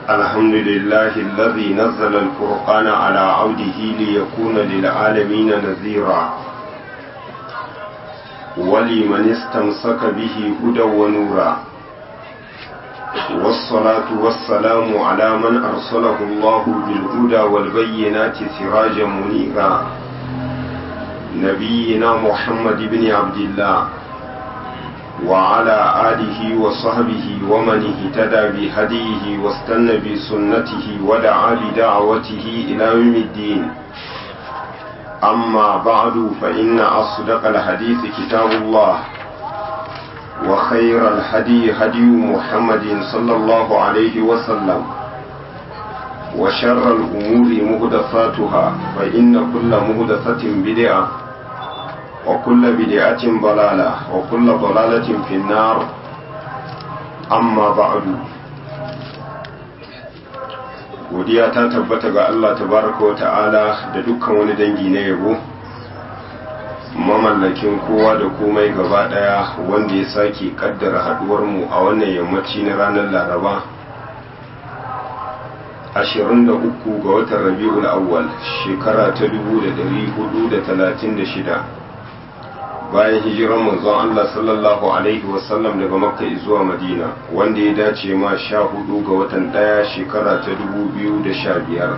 الحمد لله الذي نزل الفرقان على عبده ليكون للعالمين نذيرا ولمن استمسك به هدى ونورا والصلاة والسلام على من أرسله الله بالهدى والبينات سراجا منيرا نبينا محمد بن عبد الله وعلى آله وصحبه ومن اهتدى بهديه واستنى بسنته ودعا بدعوته إلى يوم الدين أما بعد فإن أصدق الحديث كتاب الله وخير الهدي هدي محمد صلى الله عليه وسلم وشر الأمور مهدفاتها فإن كل مهدفة بدعة وكل بدعة ضلالة وكل ضلالة في النار أما بعد godiya ta tabbata ga Allah tabaraka wa ta'ala da dukkan wani dangi na yabo mamallakin kowa da komai gaba daya wanda ya sake kaddara haduwar mu a wannan yammaci na ranar laraba 23 ga watan rabi'ul awwal shekara ta 1436 bayan hijiran manzon Allah sallallahu alaihi wasallam daga makka zuwa madina wanda ya dace ma sha hudu ga watan daya shekara ta dubu biyu da sha biyar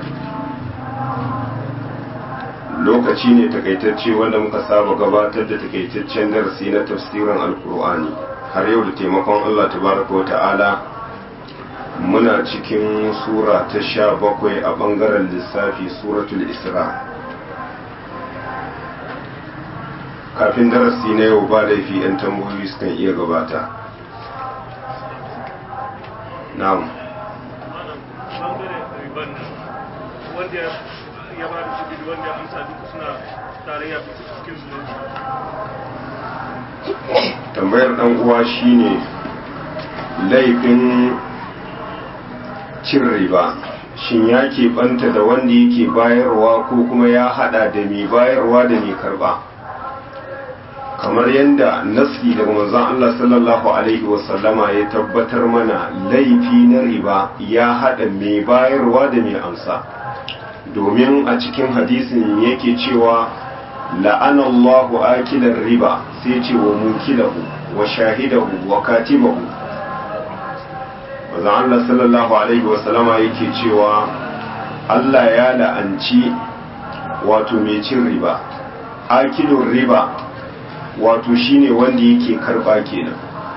lokaci ne takaitacce wanda muka saba gabatar da takaitaccen darasi na tafsirin alkur'ani har yau da taimakon Allah tabaraka wa ta'ala muna cikin sura ta sha bakwai a bangaren lissafi suratul isra' kafin darasi na yau ba laifi 'yan tambayoyi sukan iya gabata na'am wanda ya ba da shi wanda amsa duka suna tarayya cikin su tambayar dan uwa shine laifin cin riba shin ya banta da wanda yake bayarwa ko kuma ya hada da mai bayarwa da mai karba kamar yadda nasi daga manzon Allah sallallahu alaihi wasallama ya tabbatar mana laifi na riba ya haɗa mai bayarwa da mai amsa domin a cikin hadisin yake cewa la'anallahu akilar riba sai ce wa mukilahu wa shahidahu wa katibahu manzon Allah sallallahu alaihi wasallama yake cewa Allah ya la'anci wato mai cin riba akilun riba wato shine wanda yake karba kenan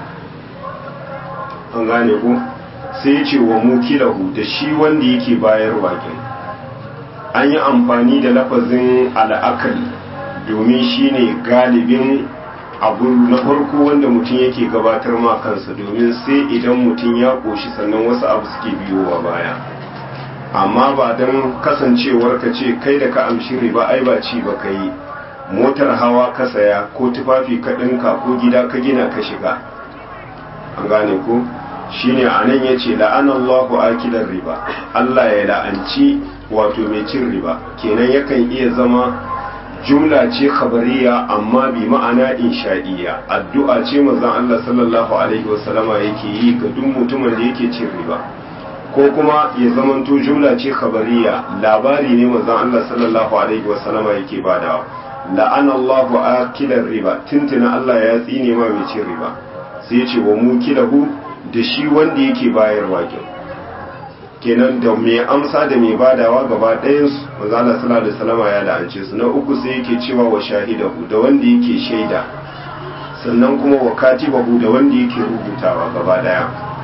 an gane ku sai ya ce wa mukilahu da shi wanda yake bayarwa kenan an yi amfani da lafazin al'akali domin shine galibin abu na farko wanda mutum yake gabatar ma kansa domin sai idan mutum ya koshi sannan wasu abu suke biyowa baya amma ba don kasancewar ka ce kai da ka amshi riba ai ba ci ba ka yi motar hawa ka saya ko tufafi ka ɗinka ko gida ka gina ka shiga an gane ko shine a nan ya ce la'anallahu akilar riba Allah ya la'anci wato mai cin riba kenan yakan iya zama jumla ce khabariya amma bi ma'ana insha'iyya addu'a ce manzon Allah sallallahu alaihi wasallama yake yi ga duk mutumin da yake cin riba ko kuma ya zamanto jumla ce khabariya labari ne manzon Allah sallallahu alaihi wasallama yake badawa la'ana Allahu akilar riba tuntuna Allah ya tsine ma mai cin riba sai ya ce wa mukilahu da shi wanda yake bayarwa kin kenan da mai amsa da mai badawa gaba ɗayan su manzo Allah sallallahu alaihi wasallam ya la'ance su na uku sai yake cewa wa shahidahu da wanda yake shaida sannan kuma wa katibahu da wanda yake rubutawa gaba daya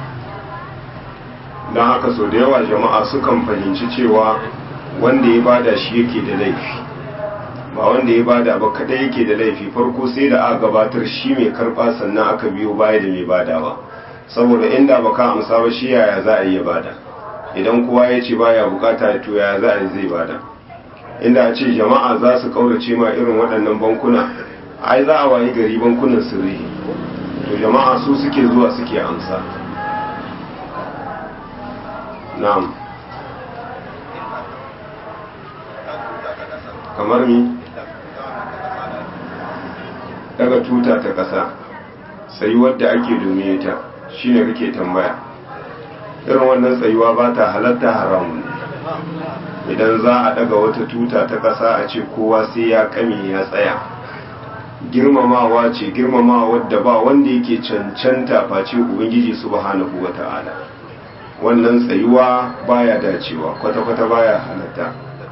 don haka sau da yawa jama'a sukan fahimci cewa wanda ya bada shi yake da laifi ba wanda ya bada ba kadai yake da laifi farko sai da aka gabatar shi mai karba sannan aka biyo baya da mai badawa saboda inda baka amsa ba shi yaya za a iya bada idan kowa ya ce baya bukata to yaya za a yi zai bada inda a ce jama'a za su kaurace ma irin waɗannan bankuna ai za a wayi gari bankunan sirri to jama'a su suke zuwa suke amsa na'am kamar mi daga tuta ta ƙasa sai wadda ake domin ta shine kake tambaya irin wannan tsayuwa ba ta halatta haramun idan za a daga wata tuta ta ƙasa a ce kowa sai ya kame ya tsaya girmamawa ce girmamawa wadda ba wanda yake cancanta face ubangiji subhanahu wata'ala wannan tsayuwa baya dacewa kwata-kwata baya halatta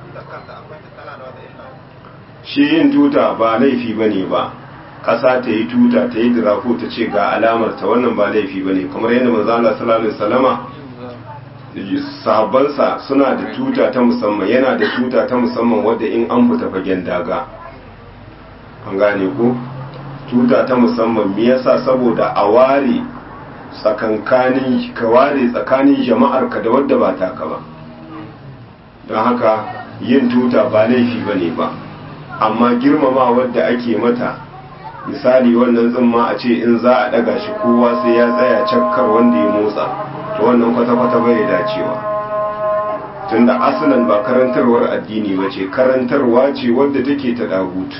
shi yin tuta ba laifi bane ba ƙasa ta yi tuta ta yi dirako ta ce ga alamar ta wannan ba laifi bane kamar yadda manzo Allah sallallahu alaihi wasallama sahabbansa suna da tuta ta musamman yana da tuta ta musamman wadda in an fita fagen daga an gane ko tuta ta musamman me yasa saboda a ware tsakankanin ka ware tsakanin jama'ar ka da wadda ba taka ba don haka yin tuta ba laifi bane ba amma girmama wadda ake mata misali wannan tsimma a ce in za a daga shi kowa sai ya tsaya cakkar wanda ya motsa to wannan kwata-kwata bai dacewa tunda asalin ba karantarwar addini ba ce karantarwa ce wadda take ta dagutu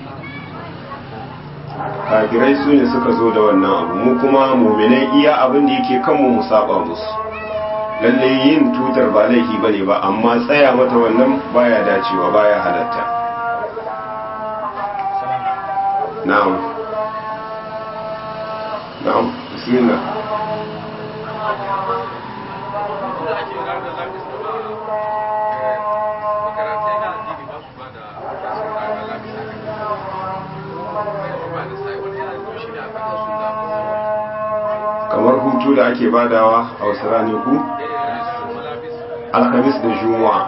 kafirai su ne suka zo da wannan abu mu kuma muminai iya abin da yake kanmu mu saba musu lalle yin tutar ba laifi bane ba amma tsaya mata wannan baya dacewa baya halatta na'am na'am bismillah kamar hutu da ake badawa a wasu ranaku alhamis da juma'a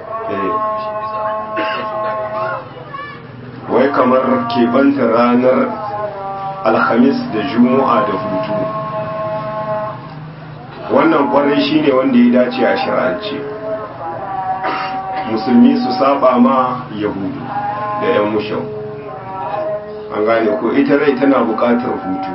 wai kamar keɓanta ranar alhamis da juma'a da hutu wannan kwarai shine wanda ya dace a shirance musulmi su saba ma yahudu da 'yan mushau an gane ko ita rai tana buƙatar hutu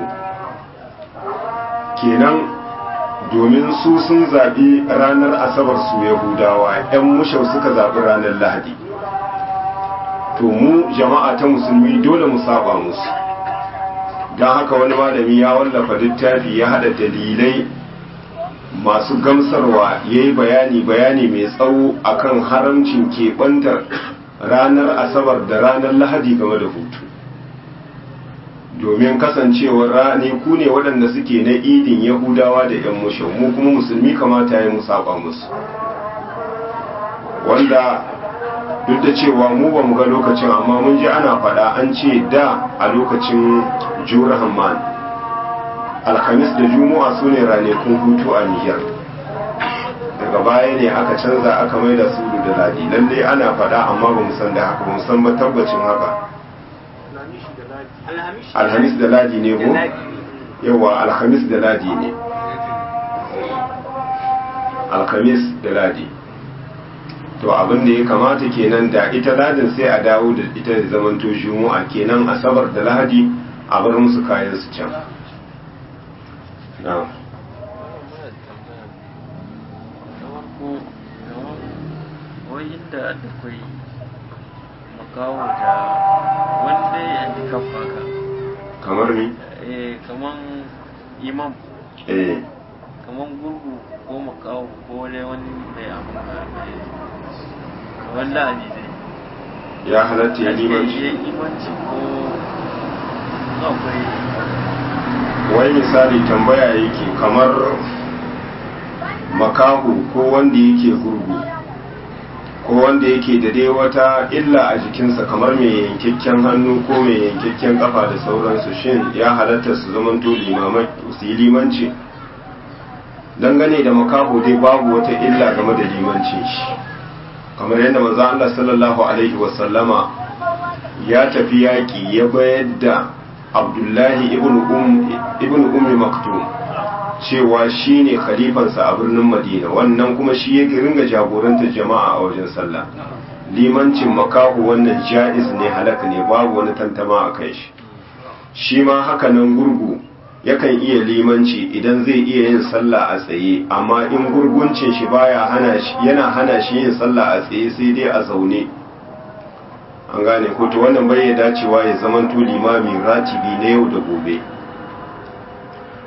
kenan domin su sun zaɓi ranar asabar su yahudawa 'yan mushau suka zaɓi ranar lahadi to mu jama'a ta musulmi dole mu saba musu don haka wani malami ya wallafa littafi ya haɗa dalilai masu gamsarwa ya yi bayani bayani mai tsawo akan haramcin keɓantar ranar asabar da ranar lahadi game da hutu domin kasancewar rane ku ne waɗanda suke na idin yahudawa da 'yan mushin mu kuma musulmi kamata ya musaba musu wanda duk da cewa mu ba mu ga lokacin amma mun ji ana faɗa an ce da a lokacin jura hamman alhamis da juma'a su ne ranakun hutu a niger daga baya ne aka canza aka mai da su da ladi lallai ana faɗa amma ba mu san da haka ba mu san ba tabbacin haka alhamis da ladi ne ko yawa alhamis da ladi ne alhamis da ladi to abin da ya kamata kenan da ita ladin sai a dawo da ita da zamanto juma'a kenan asabar da lahadi a bar musu kayan su can na'am wai inda da kwai makawo da wanda ya yi kafa ka kamar ni eh kaman imam eh kaman gurgu ko makawo ko wani wani mai abu mai kamar la'ani dai ya halatta ya ya limanci limanci ko akwai wai misali tambaya yake kamar makahu ko wanda yake gurgu ko wanda yake da dai wata illa a jikinsa kamar mai yankakken hannu ko mai yankakken kafa da sauransu shin ya halatta su zamanto limamai su yi limanci dangane da makaho dai babu wata illa game da limancin shi kamar yadda manzo Allah sallallahu alaihi wasallama ya tafi yaƙi ya bayar da Abdullahi ibn um ibn ummi maktum cewa shine khalifansa a birnin Madina wannan kuma shi ya ringa jagorantar jama'a a wajen sallah limancin makahu wannan jaiz ne halaka ne babu wani tantama a kai shi shi ma haka nan gurgu yakan iya limanci idan zai iya yin sallah a tsaye amma in gurguncin shi baya hana shi yana hana shi yin sallah a tsaye sai dai a zaune an gane ko to wannan bai dacewa ya zamanto limami ratibi na yau da gobe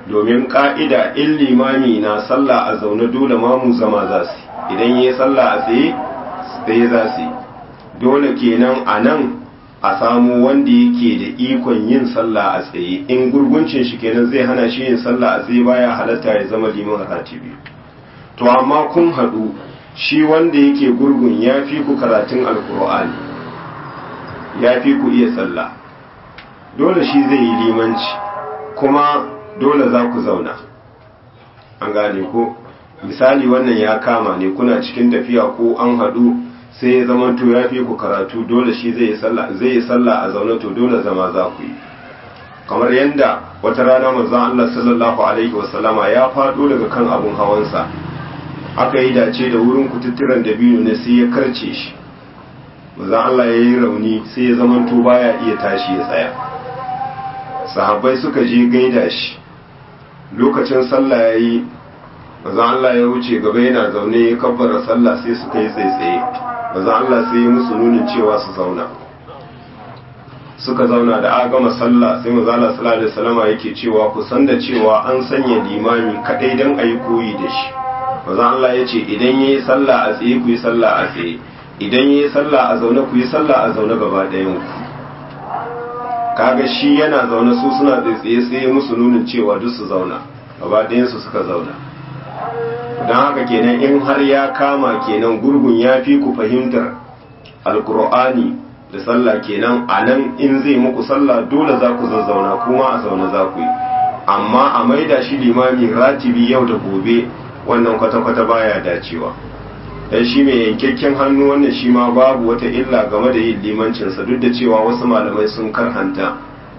domin ka'ida in limami na sallah a zaune dole mamu zama za su idan yi sallah a tsaye tsaye za su dole kenan a nan a samu wanda yake da ikon yin sallah a tsaye in gurguncin shi kenan zai hana shi yin sallah a tsaye baya halatta ya zama liman ratibi to amma kun haɗu shi wanda yake gurgun ya fi ku karatun alkur'ani ya fi ku iya sallah dole shi zai yi limanci kuma dole za ku zauna an gane ko misali wannan ya kama ne kuna cikin tafiya ko an haɗu sai ya zama to ya fi ku karatu dole shi zai yi sallah a zaune to dole zama za ku yi kamar yadda wata rana manzon Allah sallallahu alaihi wasallama ya faɗo daga kan abun hawansa aka yi dace da wurin kututturen da biyu ne sai ya karce shi manzon Allah ya yi rauni sai ya zama to baya iya tashi ya tsaya sahabbai suka je gaida shi lokacin sallah ya yi manzon Allah ya wuce gaba yana zaune ya kabbara sallah sai suka yi tsaitsaye manzon Allah sai ya musu nunin cewa su zauna suka zauna da a gama sallah sai manzon Allah sallallahu alaihi wasallam yake cewa ku san da cewa an sanya limami kadai dan ayi koyi da shi manzon Allah ya ce idan yayi sallah a tsaye ku yi sallah a tsaye idan yayi sallah a zaune ku yi sallah a zaune gaba ɗayan ku kaga shi yana zaune su suna tsaye sai musu nunin cewa duk su zauna gaba ɗayansu suka zauna don haka kenan in har ya kama kenan gurgun ya fi ku fahimtar alkur'ani da sallah kenan a nan in zai muku sallah dole za ku zazzauna kuma a zaune za ku yi amma a maida shi limami ratibi yau da gobe wannan kwata-kwata baya dacewa dan shi mai yankakken hannu wannan shi ma babu wata illa game da yin limancinsa duk da cewa wasu malamai sun karhanta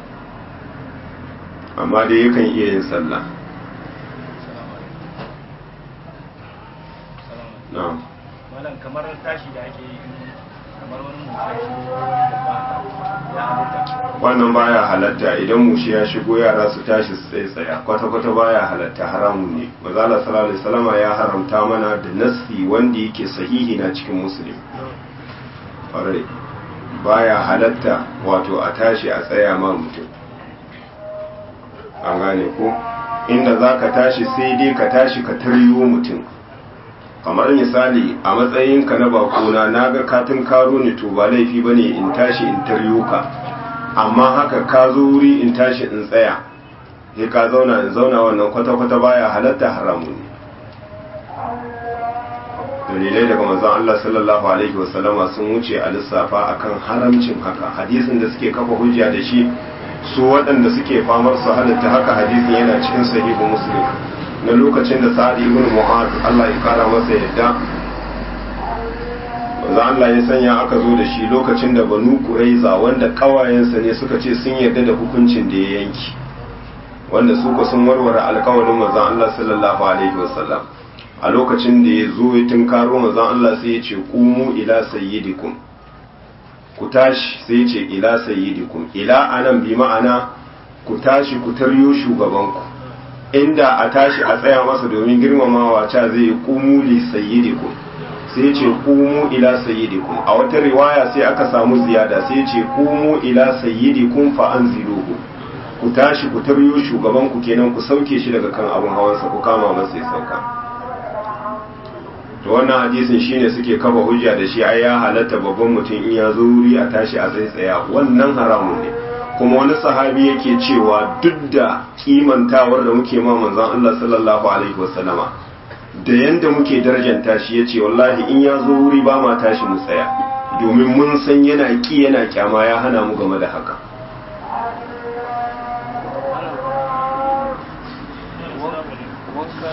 amma dai yakan iya yin sallah na'am malam kamar tashi da ake yi kamar wani mutum wani babba ya halitta wannan baya halatta idan mushi ya shigo yara su tashi su tsaye tsaya kwata-kwata baya halatta haramun ne mazala sallallahu alaihi wasallama ya haramta mana da nassi wanda yake sahihi na cikin musulmi ƙwarai baya halatta wato a tashi a tsaya ma mutum an gane ko inda za ka tashi sai dai ka tashi ka taryo mutum kamar misali a matsayinka na bakona na ga katin karo ne to ba laifi ba ne in tashi in taryo ka amma haka ka zo wuri in tashi in tsaya sai ka zauna in zauna wannan kwata-kwata baya halatta haramu ne dalilai daga manzon Allah sallallahu alaihi wasallama sun wuce a lissafa akan haramcin haka hadisin da suke kafa hujja da shi su waɗanda suke famar su halatta haka hadisin yana cikin sahihu muslim na lokacin da sa'ad ibn mu'az Allah ya kara masa yadda manzo Allah ya sanya aka zo da shi lokacin da banu quraiza wanda kawayensa ne suka ce sun yarda da hukuncin da ya yanki wanda su ko sun warware alkawarin manzo Allah sallallahu alaihi wasallam a lokacin da ya zo ya tunkaro manzo Allah sai ya ce qumu ila sayyidikum ku tashi sai ya ce ila sayyidikum ila anan bi ma'ana ku tashi ku taryo shugabanku inda a tashi a tsaya masa domin girmamawa ca zai yi kumu li sayyidikum sai ce kumu ila sayyidikum a wata riwaya sai aka samu ziyada sai ce kumu ila sayyidikum fa anziluhu ku tashi ku taryo shugaban ku kenan ku sauke shi daga kan abun hawansa ku kama masa ya sauka to wannan hadisin shine suke kafa hujja da shi ai ya halatta babban mutum in ya zo wuri a tashi a tsaya wannan haramun ne kuma wani sahabi yake cewa duk da kimantawar da muke ma manzon Allah sallallahu alaihi wasallama da yanda muke darajanta shi yace wallahi in ya zo wuri ba ma tashi mu tsaya domin mun san yana ki yana kyama ya hana mu game da haka wanka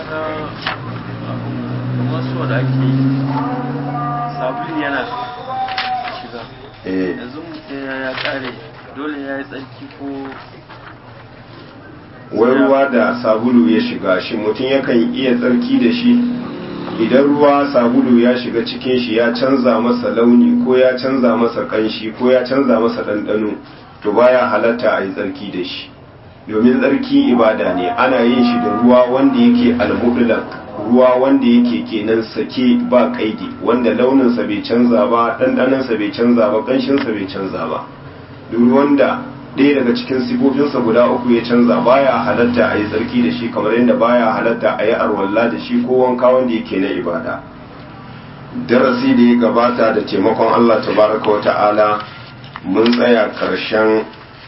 na wasu da ake yi sabulu yana shiga eh yanzu mutum ya kare dole ya yi tsarki ko wai ruwa da sabulu ya shiga shi mutum yakan iya tsarki da shi idan ruwa sabulu ya shiga cikin shi ya canza masa launi ko ya canza masa kanshi ko ya canza masa ɗanɗano to baya halatta a yi tsarki da shi domin tsarki ibada ne ana yin shi da ruwa wanda yake almudulak ruwa wanda yake kenan sake ba kaidi wanda launinsa bai canza ba ɗanɗanonsa bai canza ba ƙanshinsa bai canza ba duk wanda ɗaya daga cikin sifofinsa guda uku ya canza baya halatta a yi tsarki da shi kamar yadda baya halatta a yi arwalla da shi ko wanka wanda yake na ibada darasi da ya gabata da taimakon Allah tabaraka wa ta'ala mun tsaya ƙarshen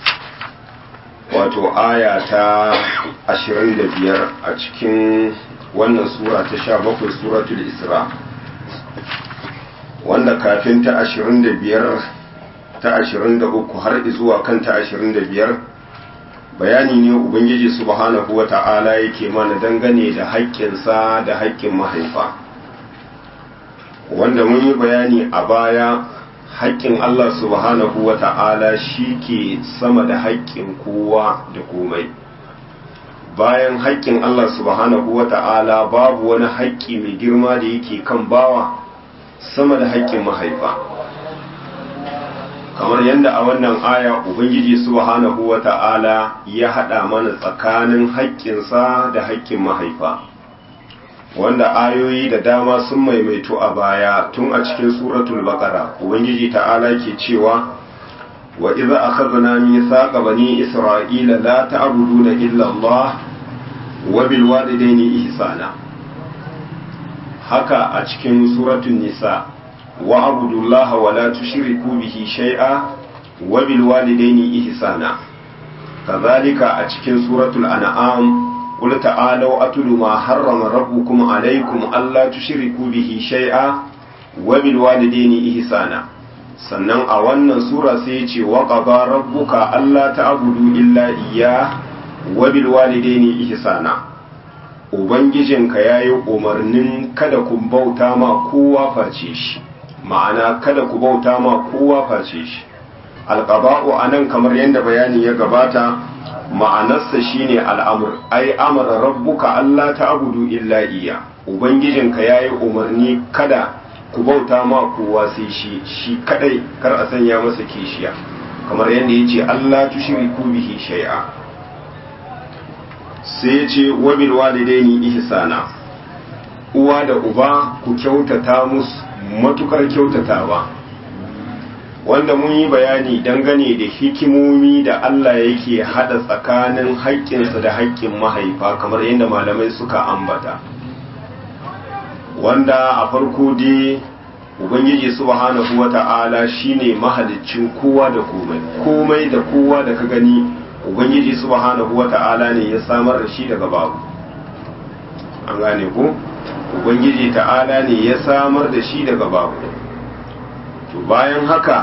wato aya ta 25 a cikin wannan sura ta 17 suratul isra wanda kafin ta 25 ta 23 har zuwa kan ta 25 bayani ne ubangiji subhanahu wa ta'ala yake mana dangane da haƙƙinsa da haƙƙin mahaifa wanda mun yi bayani a baya haƙƙin Allah subhanahu wa ta'ala shi ke sama da haƙƙin kowa da komai bayan haƙƙin Allah subhanahu wa ta'ala babu wani haƙƙi mai girma da yake kan bawa sama da haƙƙin mahaifa kamar yadda a wannan aya ubangiji subhanahu wa ta'ala ya haɗa mana tsakanin haƙƙinsa da haƙƙin mahaifa wanda ayoyi da dama sun maimaito a baya tun a cikin suratul baqara ubangiji ta'ala ke cewa wa idza akhadna mithaqa bani isra'ila la ta'buduna illa Allah wa bil walidayni ihsana haka a cikin suratul nisa wa abudullaha wa la tushriku bihi shay'a wa bil walidayni ihsana kazalika a cikin suratul an'am قل تعالوا أتل ما حرم ربكم عليكم ألا تشركوا به شيئا وبالوالدين إحسانا sannan a wannan sura sai ya ce wa qada rabbuka alla ta'budu illa iyyah wa bil walidaini ihsana ubangijinka yayi umarnin kada ku bauta ma kowa face shi ma'ana kada ku bauta ma kowa face shi alqada'u anan kamar yadda bayani ya gabata ma'anarsa shine al'amur ai amara rabbuka Allah ta'budu illa iya ubangijinka yayi umarni kada ku bauta ma kowa sai shi shi kadai kar a sanya masa kishiya kamar yadda yace Allah tushriku bihi shay'a sai yace wa bil walidaini ihsana uwa da uba ku kyautata musu matukar kyautatawa wanda mun yi bayani dangane da hikimomi da Allah yake hada tsakanin haƙƙinsa da haƙƙin mahaifa kamar yadda malamai suka ambata wanda a farko dai ubangiji subhanahu wata'ala shine mahaliccin kowa da komai komai da kowa da ka gani ubangiji subhanahu wata'ala ne ya samar da shi daga babu an gane ko ubangiji ta'ala ne ya samar da shi daga babu to bayan haka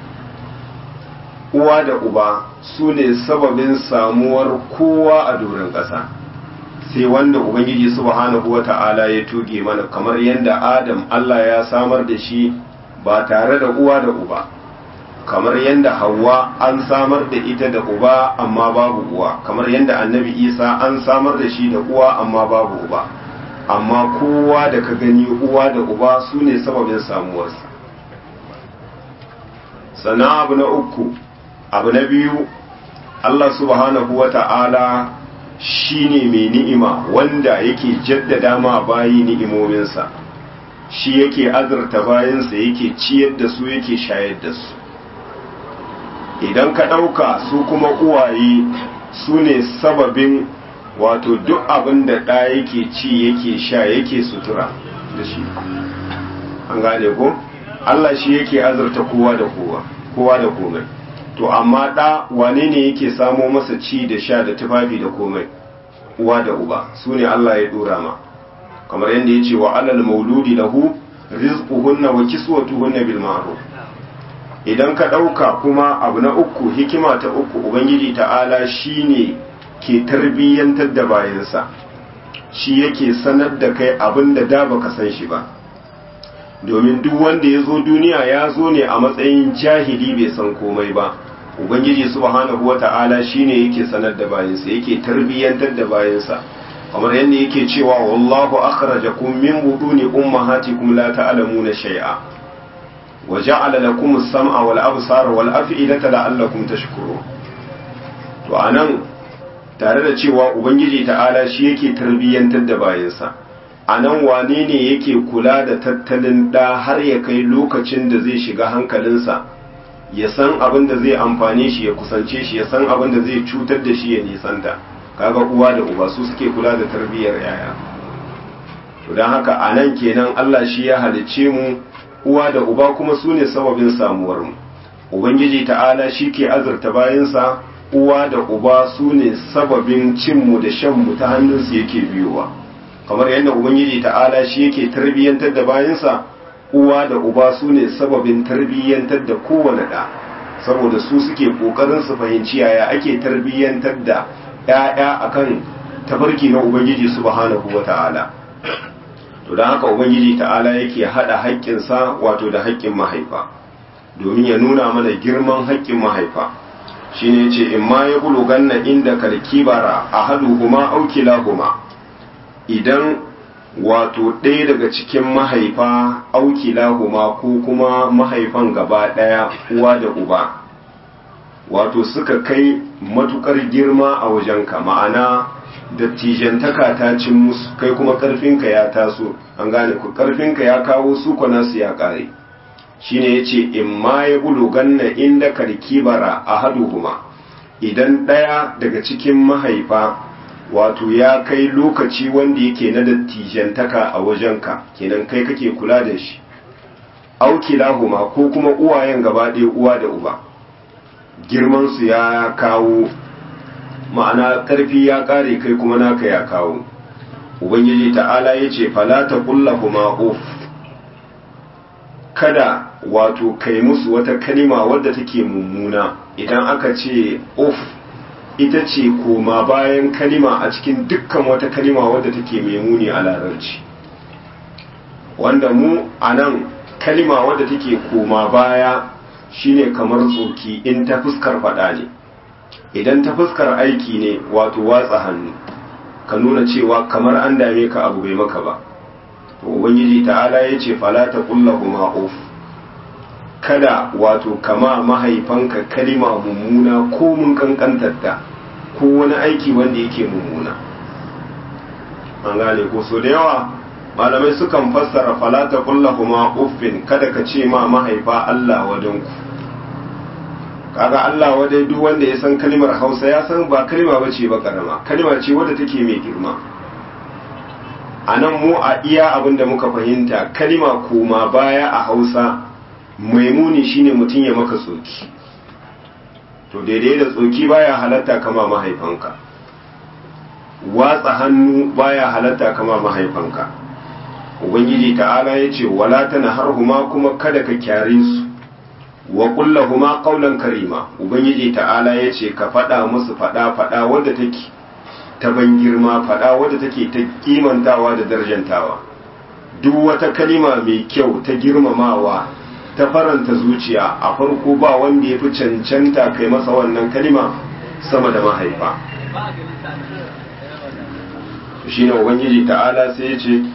uwa da uba su ne sababin samuwar kowa a doron ƙasa sai wanda ubangiji subhanahu wata'ala ya tuge mana kamar yadda adam Allah ya samar da shi ba tare da uwa da uba kamar yadda hawa an samar da ita da uba amma babu uwa kamar yadda annabi isa an samar da shi da uwa amma babu uba amma kowa da ka gani uwa da uba su ne sababin samuwarsa sannan abu na uku abu na biyu Allah subhanahu wa ta'ala shi ne mai ni'ima wanda yake jaddada ma bayi ni'imominsa shi yake azurta bayansa yake ciyar da su yake shayar da su idan ka ɗauka su kuma uwaye su ne sababin wato duk abin da ɗa yake ci yake sha yake sutura da shi an gane ko Allah shi yake azurta kowa da kowa kowa da komai to amma ɗa wane ne yake samo masa ci da sha da tufafi da komai uwa da uba su ne Allah ya dora ma kamar yadda ya ce wa alal mauludi lahu rizquhunna wa kiswatuhunna bil ma'ruf idan ka ɗauka kuma abu na uku hikima ta uku ubangiji ta'ala shine ke tarbiyyantar da bayansa shi yake sanar da kai abin da da baka san shi ba domin duk wanda ya zo duniya ya zo ne a matsayin jahili bai san komai ba ubangiji subhanahu wata'ala shine yake sanar da bayansa yake tarbiyyantar da bayansa kamar yadda yake cewa wallahu akhrajakum min buduni ummahatikum la ta'lamuna shay'a wa ja'ala lakum as-sam'a wal absara wal af'idata la'allakum tashkurun to anan tare da cewa ubangiji ta'ala shi yake tarbiyyantar da bayansa a nan wane ne yake kula da tattalin ɗa har ya kai lokacin da zai shiga hankalinsa ya san abin da zai amfane shi ya kusance shi ya san abin da zai cutar da shi ya nisanta kaga uwa da uba su suke kula da tarbiyyar yaya to don haka a nan kenan Allah shi ya halicce mu uwa da uba kuma su ne sababin samuwar mu ubangiji ta'ala shi ke azurta bayansa uwa da uba su ne sababin cinmu da shanmu ta hannunsu yake biyowa kamar yadda ubangiji ta'ala shi yake tarbiyyantar da bayansa uwa da uba su ne sababin tarbiyyantar da kowane ɗa saboda su suke ƙoƙarin su fahimci yaya ake tarbiyyantar da ‘ya'ya akan tafarki na ubangiji subhanahu wa ta'ala to don haka ubangiji ta'ala yake haɗa haƙƙinsa wato da haƙƙin mahaifa domin ya nuna mana girman haƙƙin mahaifa shine ce in ma ya buluganna inda kalkibara ahaduhuma aw kilahuma idan wato ɗaya daga cikin mahaifa aw kilahuma ko kuma mahaifan gaba ɗaya uwa da uba wato suka kai matukar girma a wajenka ma'ana dattijantaka ta cin musu kai kuma ƙarfinka ya taso an gane ku ƙarfinka ya kawo su nasu ya ƙare shine yace in ma ya buluganna inda karkibara ahaduhuma idan ɗaya daga cikin mahaifa wato ya kai lokaci wanda yake na dattijantaka a wajenka kenan kai kake kula da shi aukilahuma ko kuma uwayen gaba ɗaya uwa da uba girmansu ya kawo ma'ana ƙarfi ya ƙare kai kuma naka ya kawo ubangiji ta'ala ya ce falata kullahuma uf kada wato kai musu wata kalima wadda take mummuna idan aka ce uf ita ce koma bayan kalima a cikin dukkan wata kalima wadda take mai muni a larabci wanda mu a nan kalima wadda take koma baya shine kamar tsoki in ta fuskar fada ne idan ta fuskar aiki ne wato watsa hannu ka nuna cewa kamar an dame ka abu bai maka ba to ubangiji ta'ala ya ce fala ta kullahuma uf kada wato kama mahaifanka kalima mummuna ko mun kankantarta ko wani aiki wanda yake mummuna an gane ko so da yawa malamai sukan fassara falata kullahuma uffin kada ka ce ma mahaifa Allah wadanku kaga Allah wadai duk wanda ya san kalimar Hausa ya san ba kalima bace ba karama kalima ce wadda take mai girma a nan mu a iya abin da muka fahimta kalima koma baya a Hausa maimuni shine mutum ya maka tsoki to daidai da tsoki baya halatta kama mahaifanka watsa hannu baya halatta kama mahaifanka ubangiji ta'ala ya ce wala tana harhuma kuma kada ka kyare su wa kullahuma qawlan karima ubangiji ta'ala ya ce ka faɗa musu faɗa faɗa wadda take ta ban girma faɗa wadda take ta kimantawa da darjantawa duk wata kalima mai kyau ta girmamawa ta faranta zuciya a farko ba wanda ya fi cancanta kai masa wannan kalima sama da mahaifa shi ne ubangiji ta'ala sai ya ce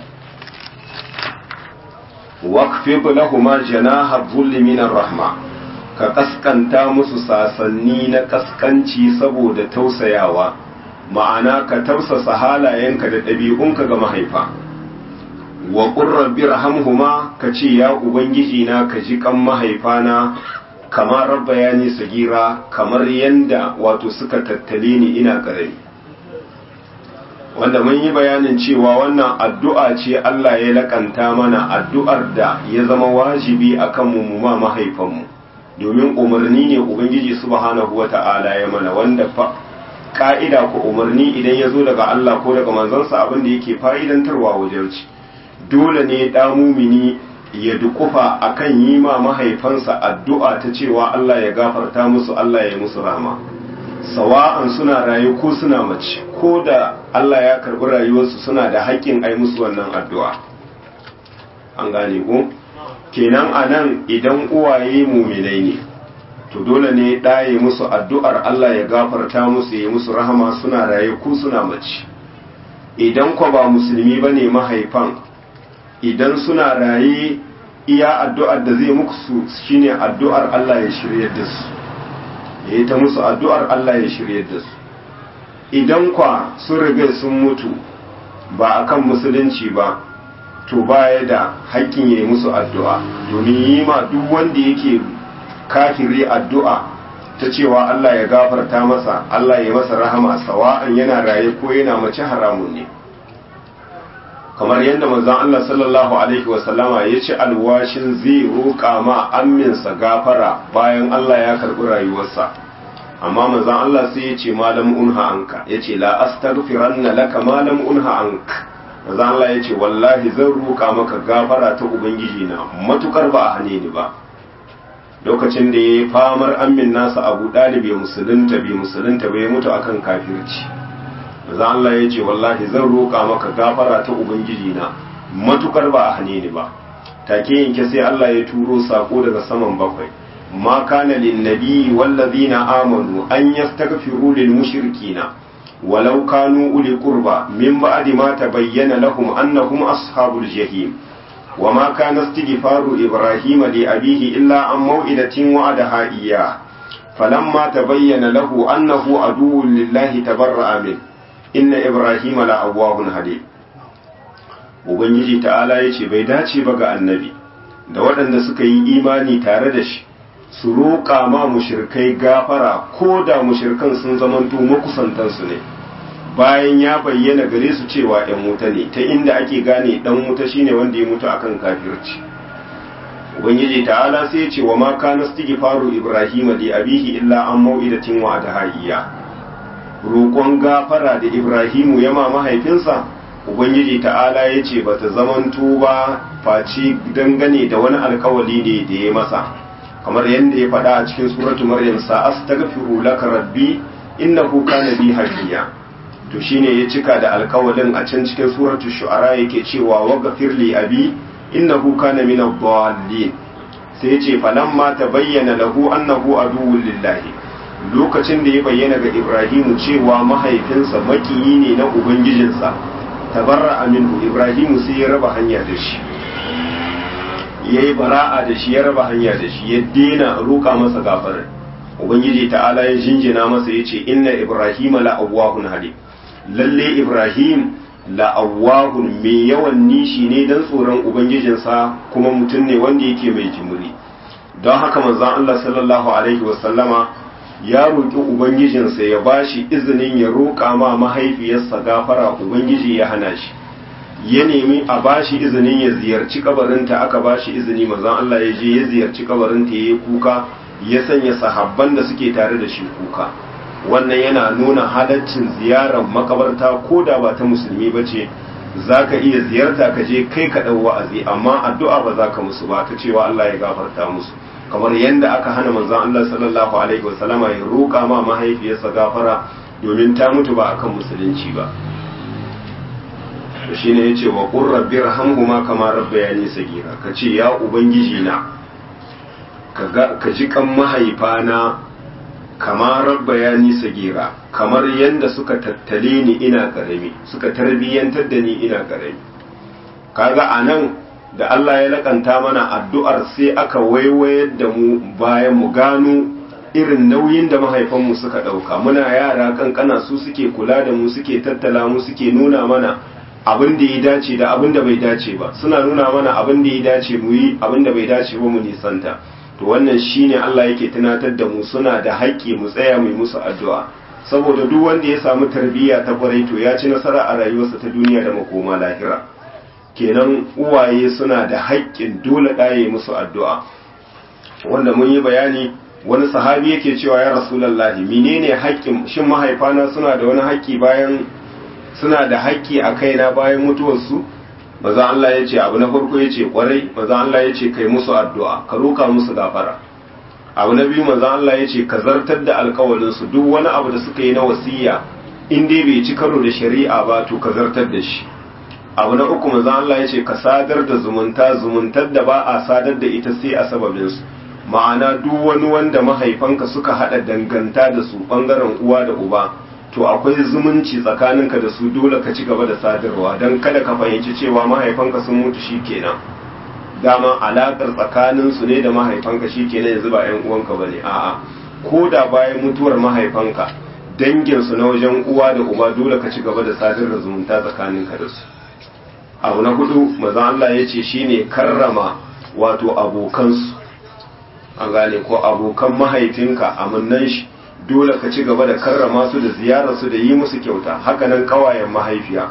waqfid lahuma janaha dhulli minar rahma ka kaskanta musu sasanni na kaskanci saboda tausayawa ma'ana ka tausasa halayenka da ɗabi'unka ga mahaifa wa ƙurrar birhamhuma ka ce ya ubangiji na ka ji kan mahaifana kamar rabba ya ni sagira kamar yanda wato suka tattale ni ina ƙarami wanda mun yi bayanin cewa wannan addu'a ce Allah ya lakanta mana addu'ar da ya zama wajibi a kan mu ma mahaifanmu domin umarni ne ubangiji subhanahu wa ta'ala ya mana wanda fa ka'ida ko umarni idan ya zo daga Allah ko daga manzansa abin da yake fa'idantarwa wajen ci dole ne ɗa mumini ya dukufa akan yi ma mahaifansa addu'a ta cewa Allah ya gafarta musu Allah ya musu rama sawa'an suna rayu ko suna mace ko da Allah ya karɓi rayuwarsu suna da haƙƙin ai musu wannan addu'a an gane ko kenan a nan idan uwaye muminai ne to dole ne ɗaye musu addu'ar Allah ya gafarta musu ya musu rahama suna raye ko suna mace idan kwa ba musulmi ba ne mahaifan idan suna raye iya addu'ar da zai muku shine addu'ar Allah ya shirya da su ya yi ta musu addu'ar Allah ya shirya da su idan kwa sun riga sun mutu ba akan musulunci ba to baya da haƙƙin ya yi musu addu'a domin yi ma duk wanda yake kafiri addu'a ta cewa Allah ya gafarta masa Allah ya masa rahama sawa'an yana raye ko yana mace haramun ne kamar yadda manzon Allah sallallahu alaihi wasallama ya ci alwashin zai roƙa ma amminsa gafara bayan Allah ya karɓi rayuwarsa amma manzon Allah sai ya ce malam unha anka ya ce la astaghfiranna laka malam unha anka manzon Allah ya ce wallahi zan roƙa maka gafara ta ubangiji na matukar ba a hane ni ba lokacin da ya yi famar ammin nasa abu ɗalibi musulunta bai musulunta bai mutu akan kafirci manzon Allah ya ce wallahi zan roƙa maka gafara ta ubangiji na matukar ba a hane ni ba take yanke sai Allah ya turo sako daga saman bakwai ma kana lin nabiyyi wallazina amanu an yastaghfiru lil mushrikina walau kanu uli qurba min ba'di ma tabayyana lahum annahum ashabul jahim وما كان استغفار إبراهيم لأبيه إلا عن موئدة وعدها إياه فلما تبين له أنه عدو لله تبرأ منه inna ibrahim la'awwahun hade ubangiji ta'ala ya ce bai dace ba ga annabi da waɗanda suka yi imani tare da shi su roƙa ma mushirkai gafara ko da mushirkan sun zamanto makusantansu ne bayan ya bayyana gare su cewa ‘yan wuta ne ta inda ake gane ɗan wuta shine wanda ya mutu akan kafirci ubangiji ta'ala sai ya ce wa ma kana faru ibrahim li abihi illa an mau'idatin wa da iya roƙon gafara da Ibrahimu ya ma mahaifinsa, Ubangiji ta'ala ya ce ba ta zamanto ba face dangane da wani alkawali ne da ya masa, kamar yadda ya faɗa a cikin suratu Maryam sa'as ta gafiru laka rabbi innahu kana bi hafiya. To shine ya cika da alkawalin a can cikin suratu shu'ara yake cewa wa gafirli abi innahu kana min ad-dallin. Sai ya ce falamma tabayyana lahu annahu aduwwun lillahi. lokacin da ya bayyana ga Ibrahimu cewa mahaifinsa makiyi ne na Ubangijinsa, tabarra aminu Ibrahimu sai ya raba hanya da shi, ya yi bara'a da shi ya raba hanya da shi, ya dena roƙa masa gafarar. Ubangiji ta'ala ya jinjina masa ya ce, Inna Ibrahim la'awwahun hali, lalle Ibrahim la'awwahun mai yawan nishi ne don tsoron Ubangijinsa kuma mutum ne wanda yake mai jimuri. Don haka manzan Allah sallallahu Alaihi wasallama ya roƙi ubangijinsa ya ba shi izinin ya roƙa ma mahaifiyarsa gafara ubangiji ya hana shi ya nemi a ba shi izinin ya ziyarci kabarinta aka ba shi izini mazan Allah ya je ya ziyarci kabarinta ya yi kuka ya sanya sahabban da suke tare da shi kuka wannan yana nuna halaccin ziyarar makabarta ko da ba ta musulmi ba ce za ka iya ziyarta ka je kai ka ɗau wa'azi amma addu'a ba za ka musu ba ta cewa Allah ya gafarta musu kamar yadda aka hana manzon Allah sallallahu alaihi wasallama ya roƙa ma mahaifiyarsa gafara domin ta mutu ba akan musulunci ba to shine yace wa qur rabbi rahamhuma kama rabbayani sagira kace ya ubangiji na ka ji kan mahaifana kama rabbayani sagira kamar yadda suka tattale ni ina karami suka tarbiyyantar da ni ina karami kaga anan da Allah ya lakanta mana addu'ar sai aka waiwayar da mu bayan mu gano irin nauyin da mahaifanmu suka ɗauka muna yara kankana su suke kula da mu suke tattala mu suke nuna mana abin da ya dace da abin da bai dace ba suna nuna mana abin da ya dace mu yi abin da bai dace ba mu nisanta to wannan shine Allah yake tunatar da mu suna da haƙƙi mu tsaya mu musu addu'a saboda duk wanda ya samu tarbiyya ta kwarai to ya ci nasara a rayuwarsa ta duniya da makoma lahira kenan uwaye suna da haƙƙin dole ɗaye musu addu'a wanda mun yi bayani wani sahabi yake cewa ya rasulallahi menene haƙƙin shin mahaifana suna da wani haƙƙi bayan suna da haƙƙi a kaina bayan mutuwarsu maza Allah ya ce abu na farko ya ce ƙwarai maza Allah ya ce kai musu addu'a ka roka musu gafara abu na biyu maza Allah ya ce ka zartar da alkawalinsu duk wani abu da suka yi na wasiya in dai bai ci karo da shari'a ba to ka zartar da shi abu na uku manzo Allah ya ce ka sadar da zumunta zumuntar da ba a sadar da ita sai a sababin su ma'ana duk wani wanda mahaifanka suka hada danganta da su bangaren uwa da uba to akwai zumunci tsakaninka da su dole ka ci gaba da sadarwa don kada ka fahimci cewa mahaifanka sun mutu shikenan dama alakar tsakanin su ne da mahaifanka shikenan yanzu ba yan uwanka bane a'a ko da bayan mutuwar mahaifanka dangin su na wajen uwa da uba dole ka ci gaba da sadar da zumunta tsakaninka da su abu na hudu maza Allah ya ce shine karrama wato abokansu an gane ko abokan mahaifinka amannan shi dole ka ci gaba da karrama su da ziyarar su da yi musu kyauta hakanan kawayen mahaifiya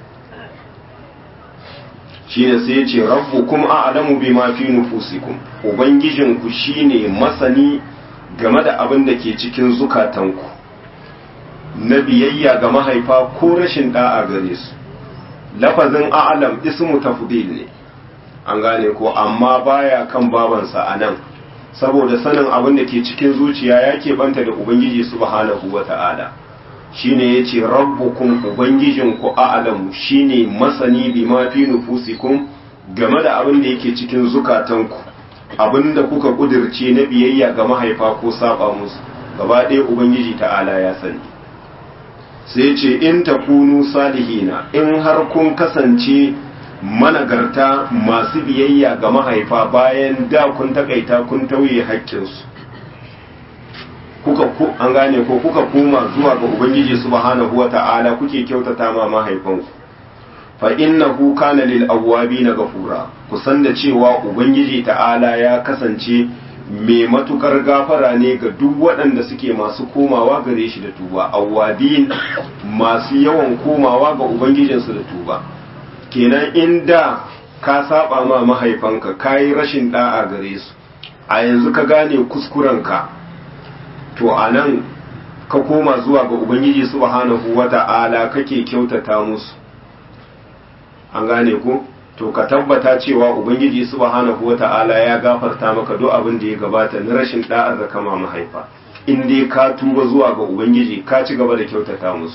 shine sai ya ce rabbukum a'lamu bima fi nufusikum ubangijinku shine masani game da abin da ke cikin zukatanku na biyayya ga mahaifa ko rashin da'a gare su lafazin a'lam ismu tafdil ne an gane ko amma baya kan babansa anan saboda sanin abin da ke cikin zuciya ya keɓanta da ubangiji subhanahu wata'ala shine yace rabbukum ubangijinku a'lamu shine masani bima fi nufusikum game da abin da yake cikin zukatanku abin da kuka kudirce na biyayya ga mahaifa ko saba musu gaba ɗaya ubangiji ta'ala ya sani sai ce in takunu salihina in har kun kasance managarta masu biyayya ga mahaifa bayan da kun takaita kun tauye haƙƙinsu kuka ku an gane ko kuka koma zuwa ga ubangiji subhanahu wata'ala kuke kyautata ma mahaifanku fa innahu kana lil awwabina ghafura kusan da cewa ubangiji ta'ala ya kasance mai matukar gafara ne ga duk waɗanda suke masu komawa gare shi da tuba awwabin masu yawan komawa ga ubangijinsu da tuba kenan inda ka saba ma mahaifanka kayi rashin da'a gare su a yanzu ka gane kuskurenka to a nan ka koma zuwa ga ubangiji subhanahu wata'ala kake kyautata musu an gane ku to ka tabbata cewa ubangiji subhanahu wata'ala ya gafarta maka duk abin da ya gabata na rashin da'ar da kama mahaifa in dai ka tuba zuwa ga ubangiji ka ci gaba da kyautata musu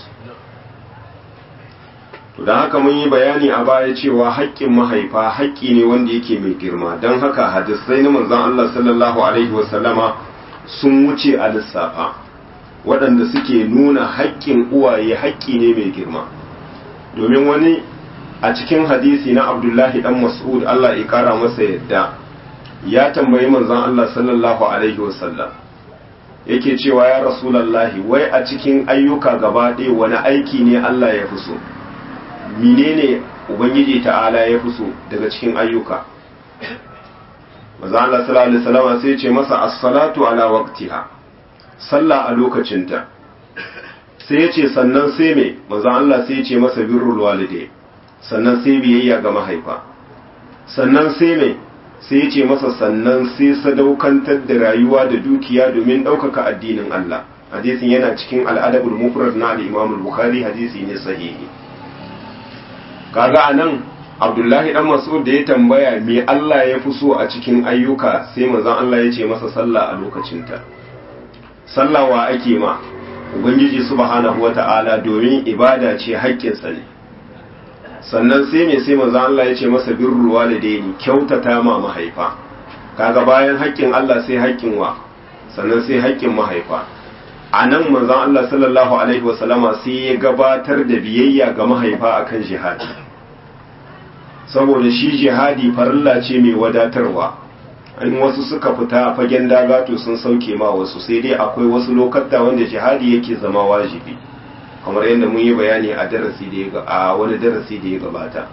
to don haka mun yi bayani a baya cewa haƙƙin mahaifa haƙƙi ne wanda yake mai girma don haka hadisai na manzon Allah sallallahu alaihi wasallama sun wuce a lissafa waɗanda suke nuna haƙƙin uwaye haƙƙi ne mai girma domin wani a cikin hadisi na abdullahi dan mas'ud Allah ya kara masa yadda ya tambayi manzon Allah sallallahu alaihi wasallam yake cewa ya rasulallahi wai a cikin ayyuka gaba ɗaya wani aiki ne Allah ya fi so menene ubangiji ta'ala ya fi so daga cikin ayyuka manzon Allah sallallahu alaihi wasallam sai ya ce masa as-salatu ala waqtiha sallah a lokacinta sai ya ce sannan sai me manzon Allah sai ya ce masa birrul walidai sannan sai biyayya ga mahaifa sannan sai mai sai ce masa sannan sai sadaukantar da rayuwa da dukiya domin ɗaukaka addinin Allah hadisin yana cikin al'adabul mufrad na al-Imam al-Bukhari hadisi ne sahihi kaga anan Abdullahi dan Mas'ud da ya tambaya me Allah ya fi so a cikin ayyuka sai manzon Allah ya ce masa sallah a lokacinta sallah wa ake ma ubangiji subhanahu wata'ala domin ibada ce haƙƙinsa ne sannan sai me sai manzo Allah ya ce masa birrul walidaini kyautata ma mahaifa kaga bayan haƙƙin Allah sai haƙƙin wa sannan sai haƙƙin mahaifa anan manzo Allah sallallahu alaihi wasallama sai ya gabatar da biyayya ga mahaifa akan jihadi saboda shi jihadi farilla ce mai wadatarwa in wasu suka fita fagen daga to sun sauke ma wasu sai dai akwai wasu lokata wanda jihadi yake zama wajibi kamar yadda mun yi bayani a darasi da ya a wani darasi da ya gabata